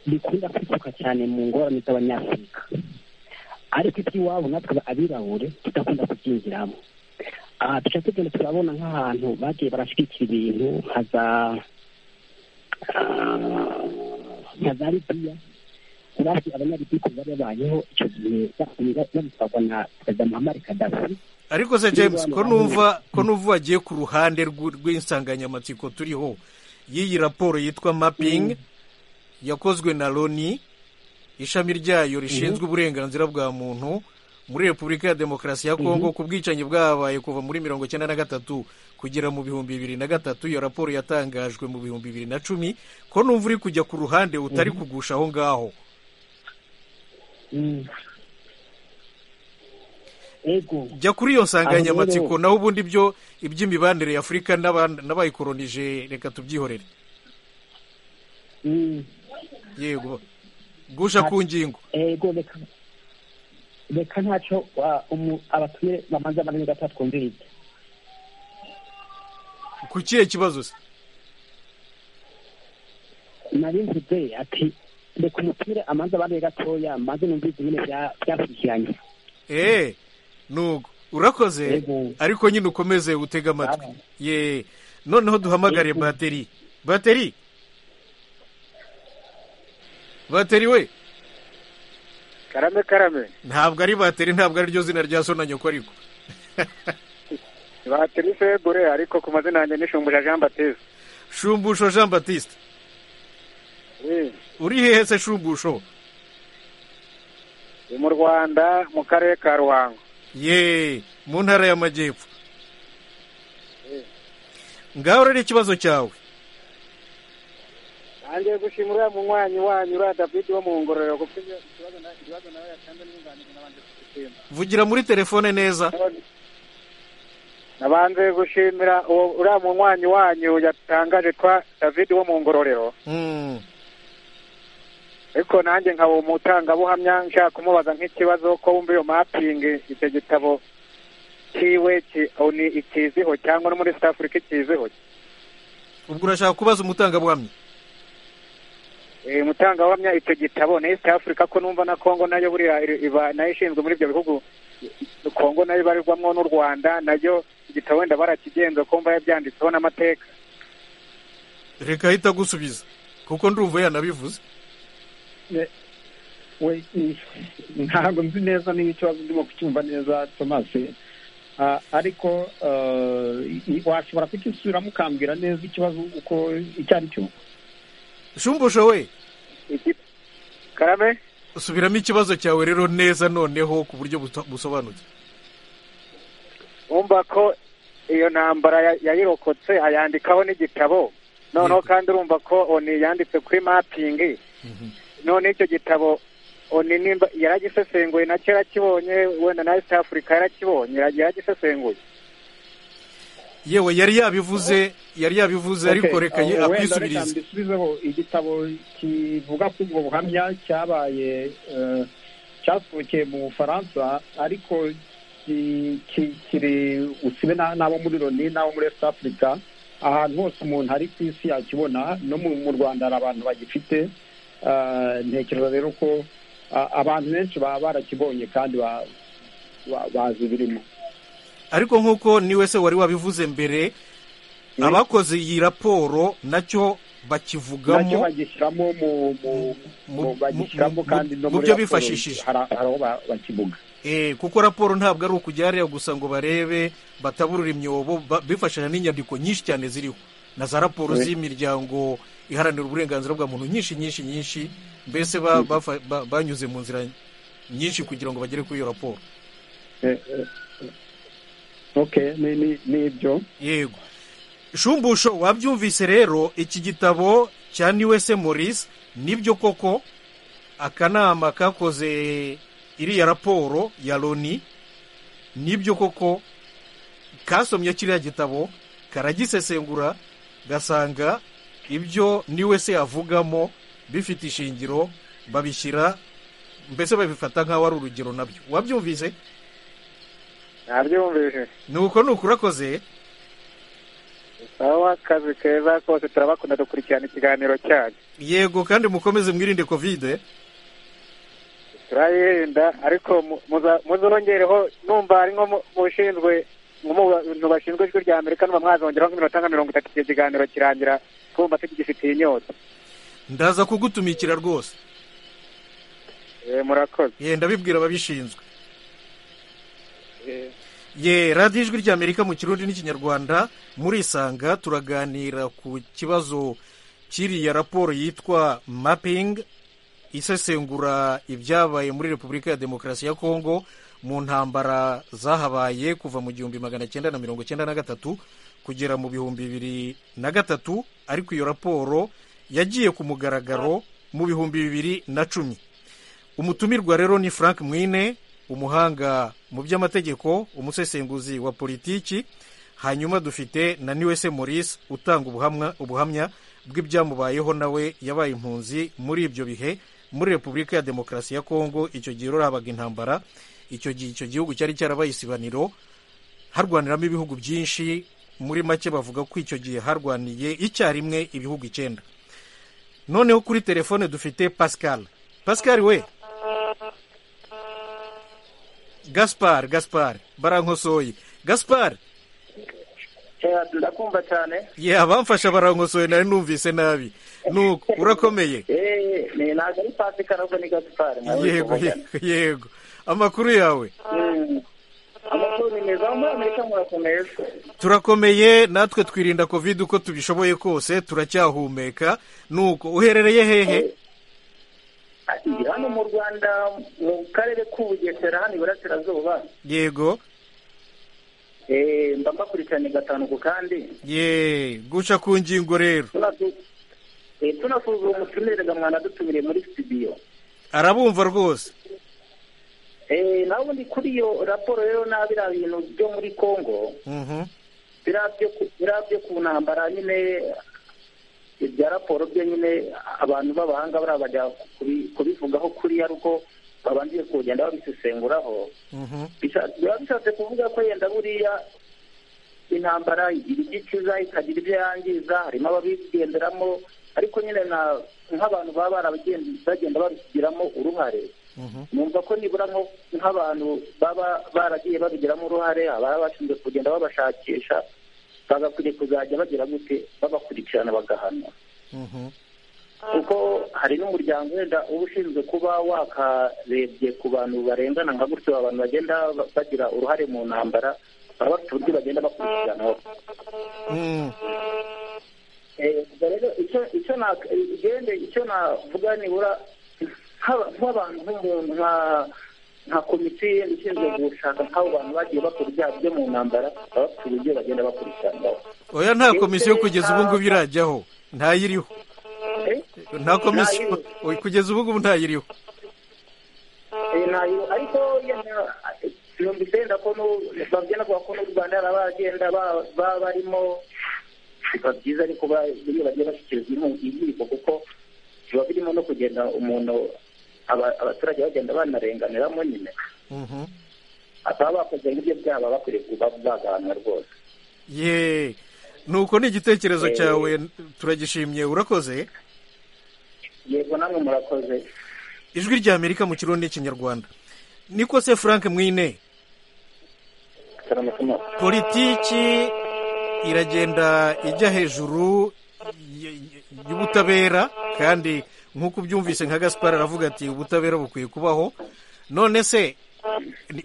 bikunda kwisuka cyane mu ngorane z'abanyafurika ariko iby'iwabo natwe abirabure tudakunda kubyinjiramo aha duca tugenda turabona nk'ahantu bagiye barashyigikira ibintu nka za nka za libiya urazi abanyalibiya bari babayeho icyo gihe babisabwa na perezida muhammad kadafi ariko se james ko numva ko numva wagiye ku ruhande rw'insanganyamatsiko turiho y'iyi raporo yitwa mapingi yakozwe na loni ishami ryayo rishinzwe uburenganzira bwa muntu muri repubulika ya demokarasi ya kongo ku bwicanyi bwabaye kuva muri mirongo icyenda na gatatu kugera mu bihumbi bibiri na gatatu iyo raporo yatangajwe mu bihumbi bibiri na cumi ko numva uri kujya ku ruhande utari kugusha aho ngaho jya kuri iyo nsanganyamatsiko naho ubundi byo iby'imibanire ya afurika n'abayikoronije reka tubyihorere yego gusha ku ngingo yego reka reka ntacyo abatumire bamanza amazina gatatu twumviriza ku kihe kibazo se narinvuze ati reka umutumire amanza abandi gatoya maze numvise nyine byakurikiranye eee nugo urakoze ariko nyine ukomeze utega amatwi ye noneho duhamagare bateri bateri bateri we karame karame ntabwo ari bateri ntabwo ari ryo zina rya sona nyoko ariko bateri segure ariko ku mazina yanjye ni shumbusha jean batiste shumbusho jean batiste uri hehe se shumbusho ni mu rwanda mu karere ka ruhango ye mu ntara y'amajyepfo ngaho rero ikibazo cyawe nanjye gushimira mu mwanyi wanyu uriya david wo mu ngororero kuko ikibazo nawe yatanze n'ubunganire nabanje kugitemba vugira muri telefone neza nabanje gushimira uriya mu mwanyi wanyu yatangaje twa david wo mu ngororero ariko nanjye nkaba umutangabuhamya nshaka kumubaza nk'ikibazo ko wumva iyo mapingi icyo gitabo kiwe ni ikiziho cyangwa no muri south africa ikiziho ubwo urashaka kubaza umutangabuhamya Eh, umutangabuhamya icyo gitabo ni east africa ko numva na congo nayo buriya iri- iba nayo ishinzwe muri ibyo bihugu congo nayo ibarirwamo n'u rwanda nayo igitabo wenda barakigenza ko mva yabyanditseho n'amateka reka ahita agusubiza kuko ndumva yanabivuze Ne- we ni- ntabwo nzi neza niba ikibazo ndimo kucyumva neza thomas Ah, ariko ah, i- washobora kukisubiramo ukambwira neza ikibazo uko icyo ari cyo shumbusho we karame subiramo ikibazo cyawe rero neza noneho ku buryo buto- busobanutse wumva ko iyo ntambara ya- yayirokotse ayandikaho n'igitabo noneho kandi urumva ko oni yanditse kuri mapingi none icyo gitabo oni nimba yaragisesenguye nacyo yarakibonye wenda na east africa yarakibonye yaragisesenguye yewe yari yabivuze yari yabivuze ariko reka ye akwisubize mbisubizeho igitabo kivuga ku ubwo buhamya cyabaye eh, cyasohokeye mu bufaransa ariko ki- ki- kiri usibe na- n'abo muri loni n'abo muri east africa ahantu hose umuntu ari ku isi yakibona no mu mu rwanda hari abantu bagifite Ah, ntekereza rero ko ah, abantu benshi baba barakibonye kandi ba- ba- bazi ibirimo ariko nk'uko ni wese wari wabivuze mbere abakoze iyi raporo nacyo nacyo bakivugamo bagishyiramo mu- mu- mu- bagishyiramo kandi no mu muri byo raporo bifashishije. hari hari aho ba- bakivuga Eh, kuko raporo ntabwo ari ukujya hariya gusa ngo barebe bataburura imyobo ba- bifashanya n'inyandiko nyinshi cyane ziriho na za raporo Oui. z'imiryango iharanira uburenganzira bwa muntu nyinshi nyinshi nyinshi mbese ba- bafa- ba- banyuze mu nzira nyinshi kugira ngo bagere kuri iyo raporo Eh, eh, okay ni ni ni ibyo yego shumbusho wabyumvise rero iki gitabo cya niwese morisi nibyo koko akanama kakoze iriya raporo ya loni nibyo koko kasomye kiriya gitabo karagisesengura gasanga ibyo niwese yavugamo bifite ishingiro babishyira mbese babifata nk'aho ari urugero nabyo wabyumvise nabyumvise ni uko ni ukurakoze sawa kazi keza kose turabakunda dukurikirana ikiganiro cyanyu yego kandi mukomeze mwirinde kovide turayirinda ariko mu- muza- muzongereho numva ari nko mu- mu bishinzwe mu bantu bashinzwe ijwi rya amerika numva mwazongeraho nk'iminota nka mirongo itatu igihe ikiganiro kirangira twumva tugifitiye inyota ndaza kugutumikira rwose Eh, murakoze ye ndabibwira ababishinzwe ye radiyo ijwi rya amerika mu kirundi n'ikinyarwanda murisanga turaganira ku kibazo cy'iriya raporo yitwa mapping isesengura ibyabaye muri repubulika ya demokarasi ya kongo mu ntambara zahabaye kuva mu gihumbi magana cyenda na mirongo cyenda na gatatu kugera mu bihumbi bibiri na gatatu ariko iyo raporo yagiye ku mugaragaro mu bihumbi bibiri na cumi umutumirwa rero ni frank mwine umuhanga mu by'amategeko umusesenguzi wa politiki hanyuma dufite na niwese maurice utanga ubuhamwa ubuhamya bw'ibyamubayeho nawe yabaye impunzi muri ibyo bihe muri repubulika ya demokarasi ya kongo icyo gihe rero habaga intambara icyo gihe icyo gihugu cyari cyarabaye isibaniro harwaniramo ibihugu byinshi muri make bavuga ko icyo gihe harwaniye icyarimwe ibihugu icyenda noneho kuri telefone dufite pascal pascal we gaspar gaspar barankosoye gaspar ndakumva cyane ye abamfasha barankosoye nari numvise nabi nuko urakomeye Eh, ni ntabwo ari pasika ahubwo ni gasipari nawe yego tuvugana. yego, yego amakuru yawe Mm. amakuru ni meza muri amerika murakomeza turakomeye natwe twirinda covid uko tubishoboye kose turacyahumeka nuko uherereye hehe Ati, hano mu rwanda mu karere k'ubugesera hano iburasirazuba yego Eh, mba mbakurikiranye gatanu ku kandi ye guca ku ngingo rero Tunasu- eh, tunasuzuma umutumire gamwana dutumire muri studio arabumva rwose Eh, nawe ubundi kuri iyo raporo rero nabi biriya bintu byo muri congo Mhm. biriya byo ku- biriya byo ku ntambara nyine ibya raporo nyine abantu b'abahanga bariya bajya kubivugaho kuri ari uko babanjiye kugenda babisesenguraho biba bishatse kuvuga ko yenda buriya intambara igira ibyo ikiza ikagira ibyo yangiza harimo ababigenderamo ariko nyine nk'abantu baba baragenda babigiramo uruhare numva ko nibura nk'abantu baba baragiye babigiramo uruhare ababa bashinzwe kugenda babashakisha bagakwiye kuzajya bagira gute babakurikirana bagahanwa kuko hari n'umuryango wenda uba ushinzwe kuba wakarebye ku bantu barengana nka gutyo abantu bagenda bagira uruhare mu ntambara baba bafite uburyo bagenda bakurikiranaho rero icyo navuga nibura nk'abantu nk'umuntu nka komisiyo ishinzwe gushaka nk'abo bantu bagiye bakora ibyaha byo mu ntambara baba bafite uburyo bagenda bakurikiranaho oya nta komisiyo kugeza ubu ngubu irajyaho ntayiriho nta komisiyo kugeza ubu ngubu ntayiriho ariko mirongo icyenda ko bagenda kuvuga ko n'u rwanda hari abagenda baba barimo biba byiza ariko iyo bagiye bashyikirizwa inkiko kuko biba birimo no kugenda umuntu abaturage bagenda banarenganiramo nyine baba bakoze nk'ibyo byaba bakwiriye kuba bagahanwa rwose ye nuko ni igitekerezo cyawe turagishimye urakoze yego namwe murakoze ijwi rya amerika mu kirundi n'ikinyarwanda niko se frank mwine politiki iragenda ijya hejuru y'ubutabera kandi nk'uko ubyumvise nka gaspar aravuga ati ubutabera bukwiye kubaho none se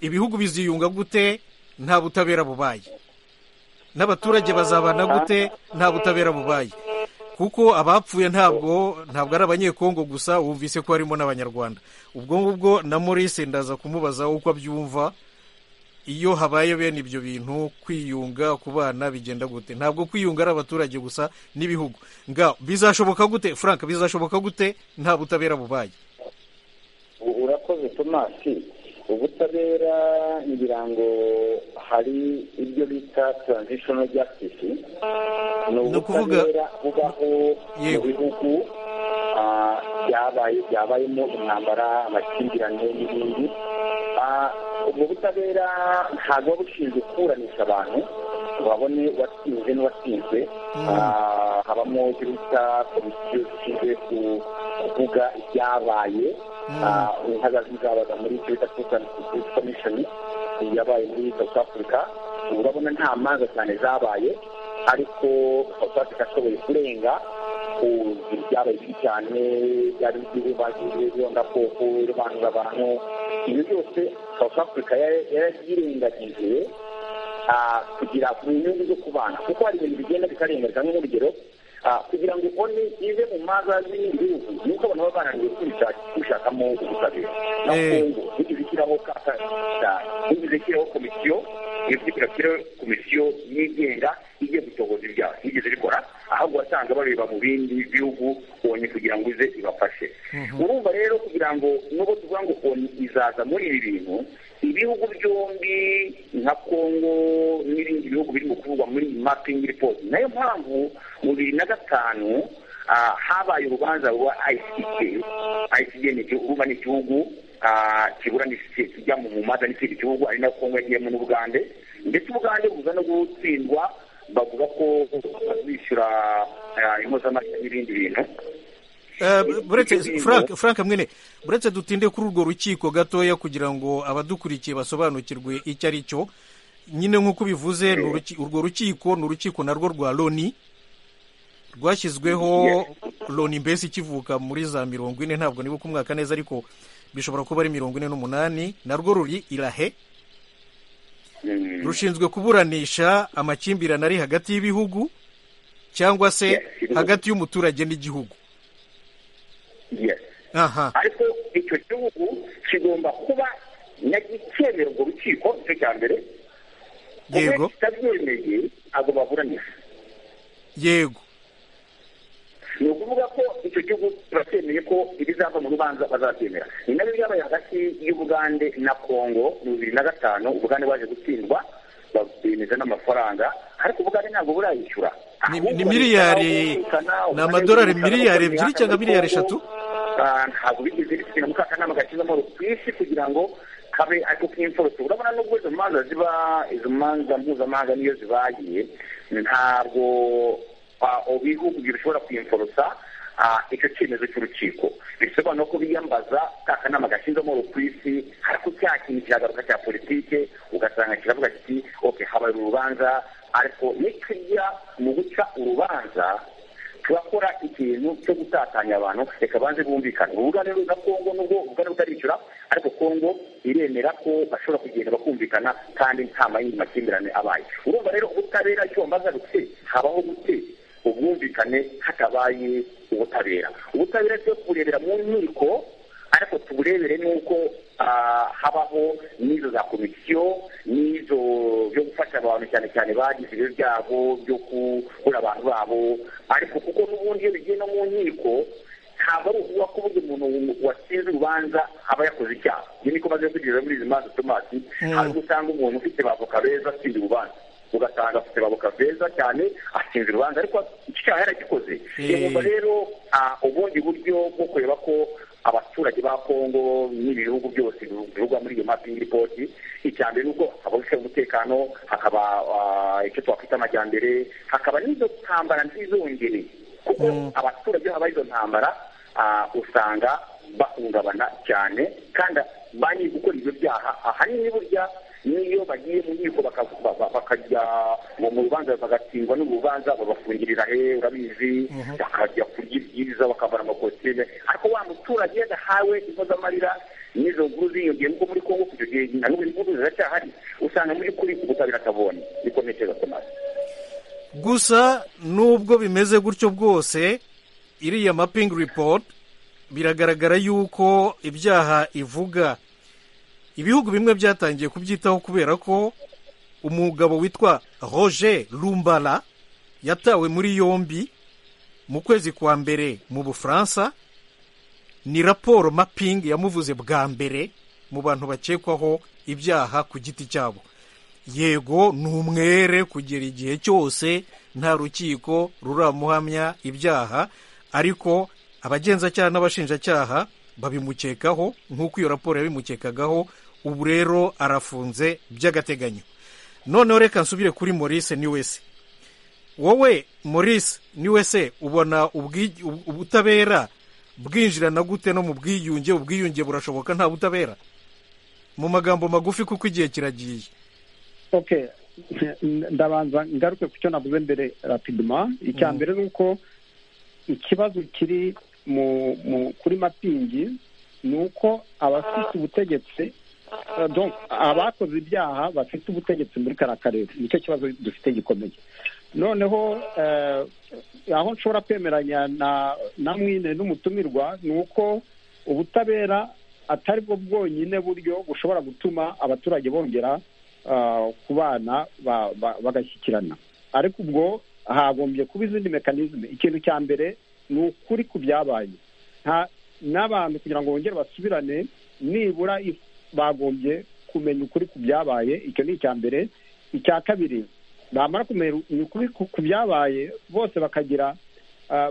ibihugu biziyunga gute nta butabera bubaye n'abaturage bazabana gute nta butabera bubaye kuko abapfuye ntabwo ntabwo ari abanyekongo gusa wumvise ko harimo n'abanyarwanda ubwo ngubwo na maurice ndaza kumubaza uko abyumva iyo habaye bene ibyo bintu kwiyunga ku bana bigenda gute ntabwo kwiyunga ari abaturage gusa n'ibihugu nga bizashoboka gute frank bizashoboka gute nta butabera bubaye urakoze tomasi ubutabera ibirango hari ibyo bita taranzishoni jasitisi ni ubutabera bubaho mu bihugu byabayemo intambara amakimbirane n'ibindi ubwo butabera ntabwo buba bushinzwe kuburanisha abantu ngo babone uwatsinze n'uwatsinzwe habamo ibyo bita komisiyo zishinzwe kuvuga ibyabaye nk'agazi zabaga muri icyo bita kusani kuzi komishoni yabaye muri south africa urabona nta manza cyane zabaye ariko south africa ashoboye kurenga byabaye bibi cyane byari by'ububagiwe byongakoko ribanura abantu ibi byose south africa yarabyirengagize kugira ku nyungu zo kubana kuko hari ibintu bigenda bikarengerwa nk'urugero kugira ngo one ize mu maza y'ibindi bihugu ni uko abantu baba bananiwe kwishakamo ubutabera na kongo nigeze ishyiraho kaka nigeze ishyiraho komisiyo iyo ishyiraho komisiyo yigenga igiye gutohoza ibyaha nigeze rikora ahubwo wasanga bareba mu bindi bihugu onye kugira ngo ize ibafashe urumva rero kugira ngo nubwo tuvuga ngo onye izaza muri ibi bintu ibihugu byombi nka kongo n'ibindi bihugu biri mu kuvugwa muri mapingi ripoti nayo mpamvu mu bibiri na gatanu habaye urubanza rwa icg icg ni urumva ni igihugu kiburanisha kijya mu mumaza n'ikindi gihugu ari na kongo yagiyemo n'ubugande ndetse ubugande buza no gutsindwa bavuga ko bishyura impozamarira n'ibindi bintu buretse frank frank mwene buretse dutinde kuri urwo rukiko gatoya kugira ngo abadukurikiye basobanukirwe icyo ari cyo nyine nk'uko bivuze urwo rukiko ni urukiko narwo rwa loni rwashyizweho loni mbese ikivuka muri za mirongo ine ntabwo nibuka umwaka neza ariko bishobora kuba ari mirongo ine n'umunani narwo ruri irahe rushinzwe kuburanisha amakimbirane ari hagati y'ibihugu cyangwa se hagati y'umuturage n'igihugu ariko icyo gihugu kigomba kuba nyagikemera urwo rukiko nicyo cya mbere yego kitabyemeye ntabwo baburanisha yego ni ukuvuga ko icyo gihugu turacyemeye ko ibizava mu rubanza bazabyemera ni nabyo byabaye hagati y'ubugande na kongo mu bibiri na gatanu ubugande baje gutsindwa bemeza n'amafaranga ariko ubugande ntabwo burayishyura ni miliyari ni amadolari miliyari ebyiri cyangwa miliyari eshatu ntabwo bigeze bisubira mu kakanama gashyizemo rukwinshi kugira ngo kabe ariko k'imfurutse urabona nubwo izo manza ziba izo manza mpuzamahanga niyo zibaye ntabwo ibihugu bishobora kwimfurutsa icyo cyemezo cy'urukiko bisobanura ko biyambaza ka kanama gashinzemo rukwisi ariko cya kintu kiragaruka cya politike ugasanga kiravuga kiti oke habaye urubanza ariko nitujya mu guca urubanza turakora ikintu cyo gutatanya abantu reka banze bumvikane ubuganiro na kongo nubwo ubuganiro butarishyura ariko kongo iremera ko bashobora kugenda bakumvikana kandi nta mayindi makimbirane abaye urumva rero ubutabera icyo mbaza gute habaho gute ubwumvikane hatabaye ubutabera ubutabera ryo kuburebera mu nkiko ariko tuburebere n'uko habaho n'izo za komisiyo n'izo byo gufasha abantu cyane cyane bagize ibyo byago byo kubura abantu babo ariko kuko n'ubundi iyo bigiye no mu nkiko ntabwo ari ukuvuga ko ubundi umuntu watsinze urubanza aba yakoze icyaha iyo niko maze kugirira muri izi manza tomasi hari usanga umuntu ufite bavoka beza atsinda urubanza ugasanga afite babuka beza cyane atsinze urubanza ariko icyaha yaragikoze yumva rero ubundi buryo bwo kureba ko abaturage ba kongo n'ibi bihugu byose bivugwa muri iyo mapingi ripoti icya mbere ni uko habonetse umutekano hakaba icyo twakwita amajyambere hakaba n'izo ntambara ntizongere kuko abaturage iyo habaye izo ntambara usanga bahungabana cyane kandi ba nyiri gukora ibyo byaha ahanini burya n'iyo bagiye mu nkiko bakajya mu rubanza bagatsindwa n'urubanza babafungirira he urabizi bakajya kurya ibyiza bakambara amakositime ariko wa muturage yadahawe impozamarira n'izo nkuru ziyongeye nkuko muri kongo kugira gihe na n'ubu inkuru ziracyahari usanga muri kuri ubutabera atabonye niko ntekereza ko mazi gusa nubwo bimeze gutyo bwose iriya mapingi ripoti biragaragara yuko ibyaha ivuga ibihugu bimwe byatangiye kubyitaho kubera ko umugabo witwa roger rumbara yatawe muri yombi mu kwezi kwa mbere mu bufaransa ni raporo mapingi yamuvuze bwa mbere mu bantu bakekwaho ibyaha ku giti cyabo yego ni umwere kugera igihe cyose nta rukiko ruramuhamya ibyaha ariko abagenzacyaha n'abashinjacyaha babimukekaho nk'uko iyo raporo yabimukekagaho ubu rero arafunze by'agateganyo noneho reka nsubire kuri maurice niwese wowe maurice niwese ubona ubutabera bwinjirana gute no mu bwiyunge ubwiyunge burashoboka nta butabera mu magambo magufi kuko igihe kiragiye ndabanza ngaruke ku cyo navuze mbere rapidoma icya mbere ni uko ikibazo kiri kuri mapingi ni uko abafite ubutegetsi abakoze ibyaha bafite ubutegetsi muri kariya karere nicyo kibazo dufite gikomeye noneho aho nshobora kwemeranya na mwine n'umutumirwa ni uko ubutabera atari bwo bwonyine buryo bushobora gutuma abaturage bongera kubana bagashyikirana ariko ubwo hagombye kuba izindi mekanizme ikintu cya mbere ni ukuri ku byabaye n'abantu kugira ngo bongere basubirane nibura bagombye kumenya ukuri ku byabaye icyo ni icya mbere icya kabiri bamara kumenya ukuri ku byabaye bose bakagira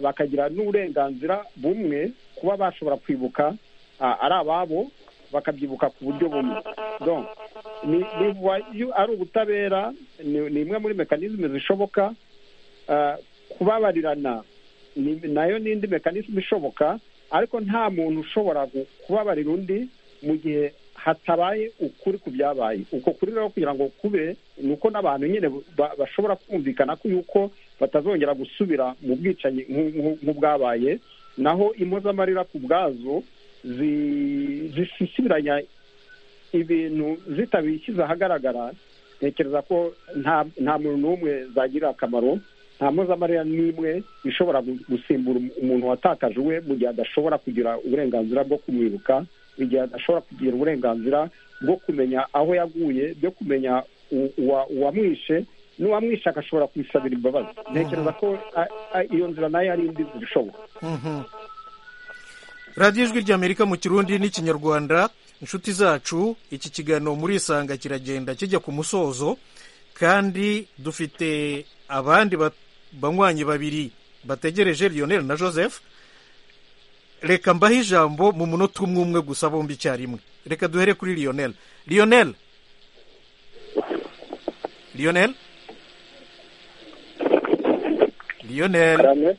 bakagira n'uburenganzira bumwe kuba bashobora kwibuka ari ababo bakabyibuka ku buryo bumwe ari ubutabera ni imwe muri mekanizme zishoboka kubabarirana nayo n'indi mekanizme ishoboka ariko nta muntu ushobora kubabarira undi mu gihe hatabaye ukuri ku byabaye uko kuri rero kugira ngo kube ni uko n'abantu nyine bashobora kumvikana ko yuko batazongera gusubira mu bwicanyi nk'ubwabaye naho impozamarira ku bwazo zisubiranya ibintu zitabishyize ahagaragara ntekereza ko nta muntu n'umwe zagirira akamaro nta mpuzamarira n'imwe ishobora gusimbura umuntu watakaje uwe mu gihe adashobora kugira uburenganzira bwo kumwibuka igihe adashobora kugira uburenganzira bwo kumenya aho yaguye byo kumenya uwamwishe n'uwamwishe agashobora kwisabira imbabazi ntekereza ko iyo nzira nayo ari indi nzira ishoboka radiyo ijwi ry'amerika mu kirundi n'ikinyarwanda inshuti zacu iki kiganiro muri isanga kiragenda kijya ku musozo kandi dufite abandi banywanyi babiri bategereje Lionel na joseph reka mbahe ijambo mu munota umwe umwe gusa bombi icyarimwe reka duhere kuri Lionel Lionel Lionel Lionel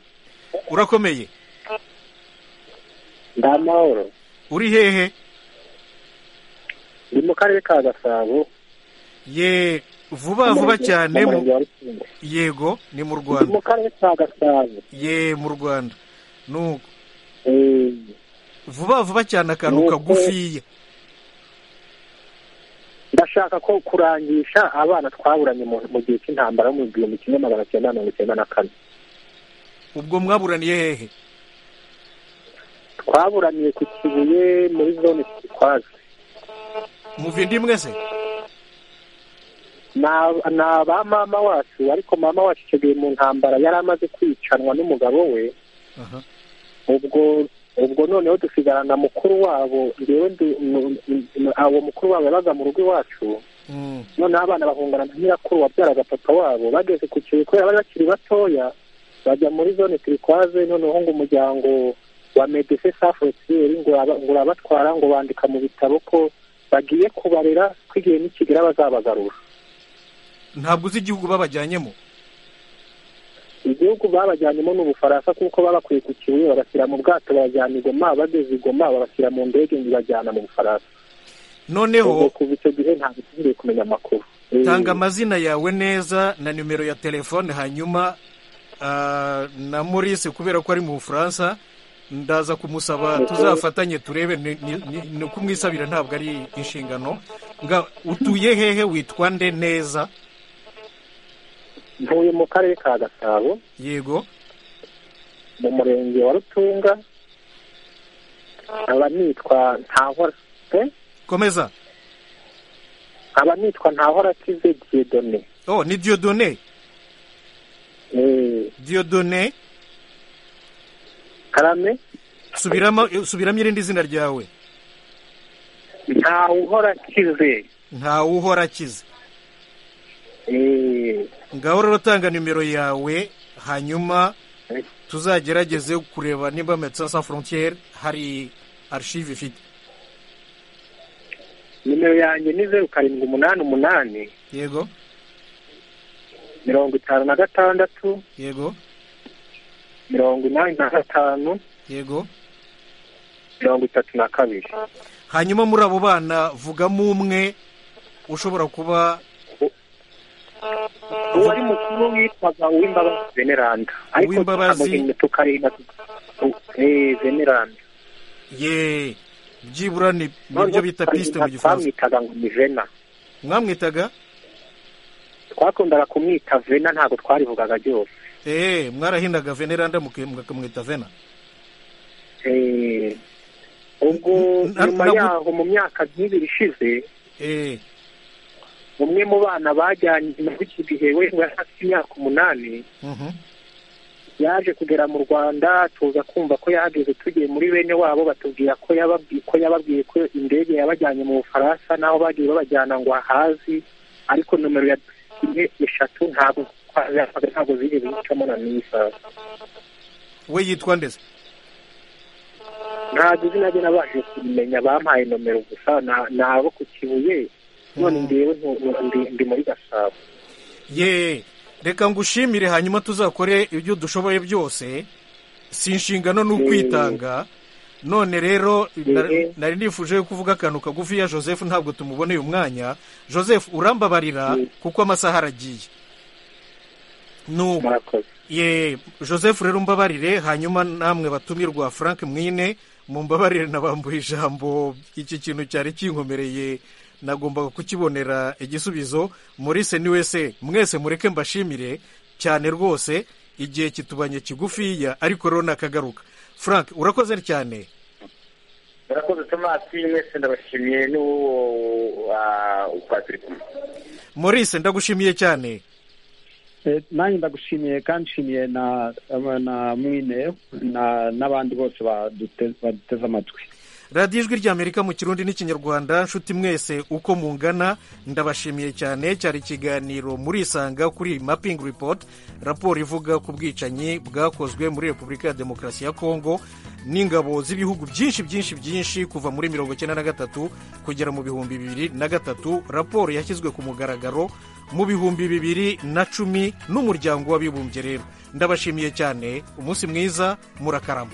urakomeye ndamahoro uri hehe ni mu karere ka gasabo ye vuba vuba cyane yego ni mu rwanda mu karere ka gasabo ye mu rwanda nuko vuba vuba cyane akantu kagufiya ndashaka ko kurangisha abana twaburanye mu gihe cy'intambara mu gihumbi kimwe magana cyenda mirongo icyenda na kane ubwo mwaburaniye hehe twaburaniye ku kibuye muri zone gitwaza muva indi mwese ni aba mama wacu ariko mama wacu icyo gihe mu ntambara yari amaze kwicanwa n'umugabo we ubwo ubwo noneho dusigarana mukuru wabo uwo mukuru wabo yabaga mu rugo iwacu noneho abana bahungana na nyirakuru wabyaraga papa wabo bageze ku kibuye kubera bari bakiri batoya bajya muri zone turikwaze noneho ngo umuryango wa medese safurotiyeri ngo urabatwara ngo bandika mu bitabo ko bagiye kubarera ko igihe nikigira bazabagarura ntabwo uzi igihugu babajyanyemo igihugu babajyanyemo ni ubufaransa kuko babakwiye ku kibuye babashyira mu bwato babajyana igoma bageze igoma babashyira mu ndege ibajyana mu bufaransa noneho kuva icyo gihe ntabwo tugiye kumenya amakuru tanga amazina yawe neza na nimero ya telefone hanyuma na Maurice kubera ko ari mu bufaransa ndaza kumusaba tuzafatanye turebe ni kumwisabira ntabwo ari inshingano nga utuye hehe witwa nde neza ntuye mu karere ka gasabo yego mu murenge wa rutunga nkaba nitwa ntahora komeza nkaba nitwa ntahora akize diyodone oh ni diyodone diyodone karame subiramo subiramo irindi zina ryawe ntawuhora akize ntawuhora akize ngaho rero tanga nimero yawe hanyuma tuzagerageze kureba niba medecin sans frontiere hari arishive ifite nimero yanjye ni zeru karindwi umunani umunani yego mirongo itanu na gatandatu yego mirongo inani na gatanu yego mirongo itatu na kabiri hanyuma muri abo bana vugamo umwe ushobora kuba uwari mukuru witwaga uw'imbabazi veneranda ariko uw'imbabazi tukareba veneranda ye byibura ni ibyo bita pisite mu gifaransa twamwitaga ngo ni vena mwamwitaga twakundaga kumwita vena ntabwo twarivugaga ryose eee mwarahindaga veneranda mukamwita vena eee ubwo nyuma yaho mu myaka nk'ibiri ishize eee umwe mu bana bajyanye muri iki gihe we yari afite imyaka umunani yaje kugera mu rwanda tuza kumva ko yahageze tugiye muri bene wabo batubwira ko yababwiye ko indege yabajyanye mu bufaransa naho bagiye babajyana ngo ahazi ariko nomero ya eshatu ntabwo ntabwo zigeze zicamo na n'isaha we yitwa ndetse ntabwo izina rye nabashije kumenya bampaye nomero gusa ni abo ku kibuye none ngewe ndi muri gasabo ye reka ngushimire hanyuma tuzakore ibyo dushoboye byose si inshingano ni ukwitanga none rero nari nifuje kuvuga akantu kagufiya joseph ntabwo tumuboneye umwanya joseph urambabarira kuko amasaha aragiye ye joseph rero umbabarire hanyuma namwe batumirwa frank mwine mumbabarire nabambuye ijambo iki kintu cyari kinkomereye nagombaga kukibonera igisubizo Maurice niwe se mwese mureke mbashimire cyane rwose igihe kitubanye kigufiya ariko rero nakagaruka frank urakoze cyane urakoze tomasi mwese ndabashimiye n'uwo ukwatiri kumwe Maurice ndagushimiye cyane nanjye ndagushimiye kandi nshimiye na mwine n'abandi bose baduteze amatwi radiyo ijwi ry'amerika mu kirundi n'ikinyarwanda nshuti mwese uko mungana ndabashimiye cyane cyari ikiganiro murisanga kuri mapingi ripoti raporo ivuga ku bwicanyi bwakozwe muri repubulika ya demokarasi ya kongo n'ingabo z'ibihugu byinshi byinshi byinshi kuva muri mirongo icyenda na gatatu kugera mu bihumbi bibiri na gatatu raporo yashyizwe ku mugaragaro mu bihumbi bibiri na cumi n'umuryango w'abibumbye rero ndabashimiye cyane umunsi mwiza murakarama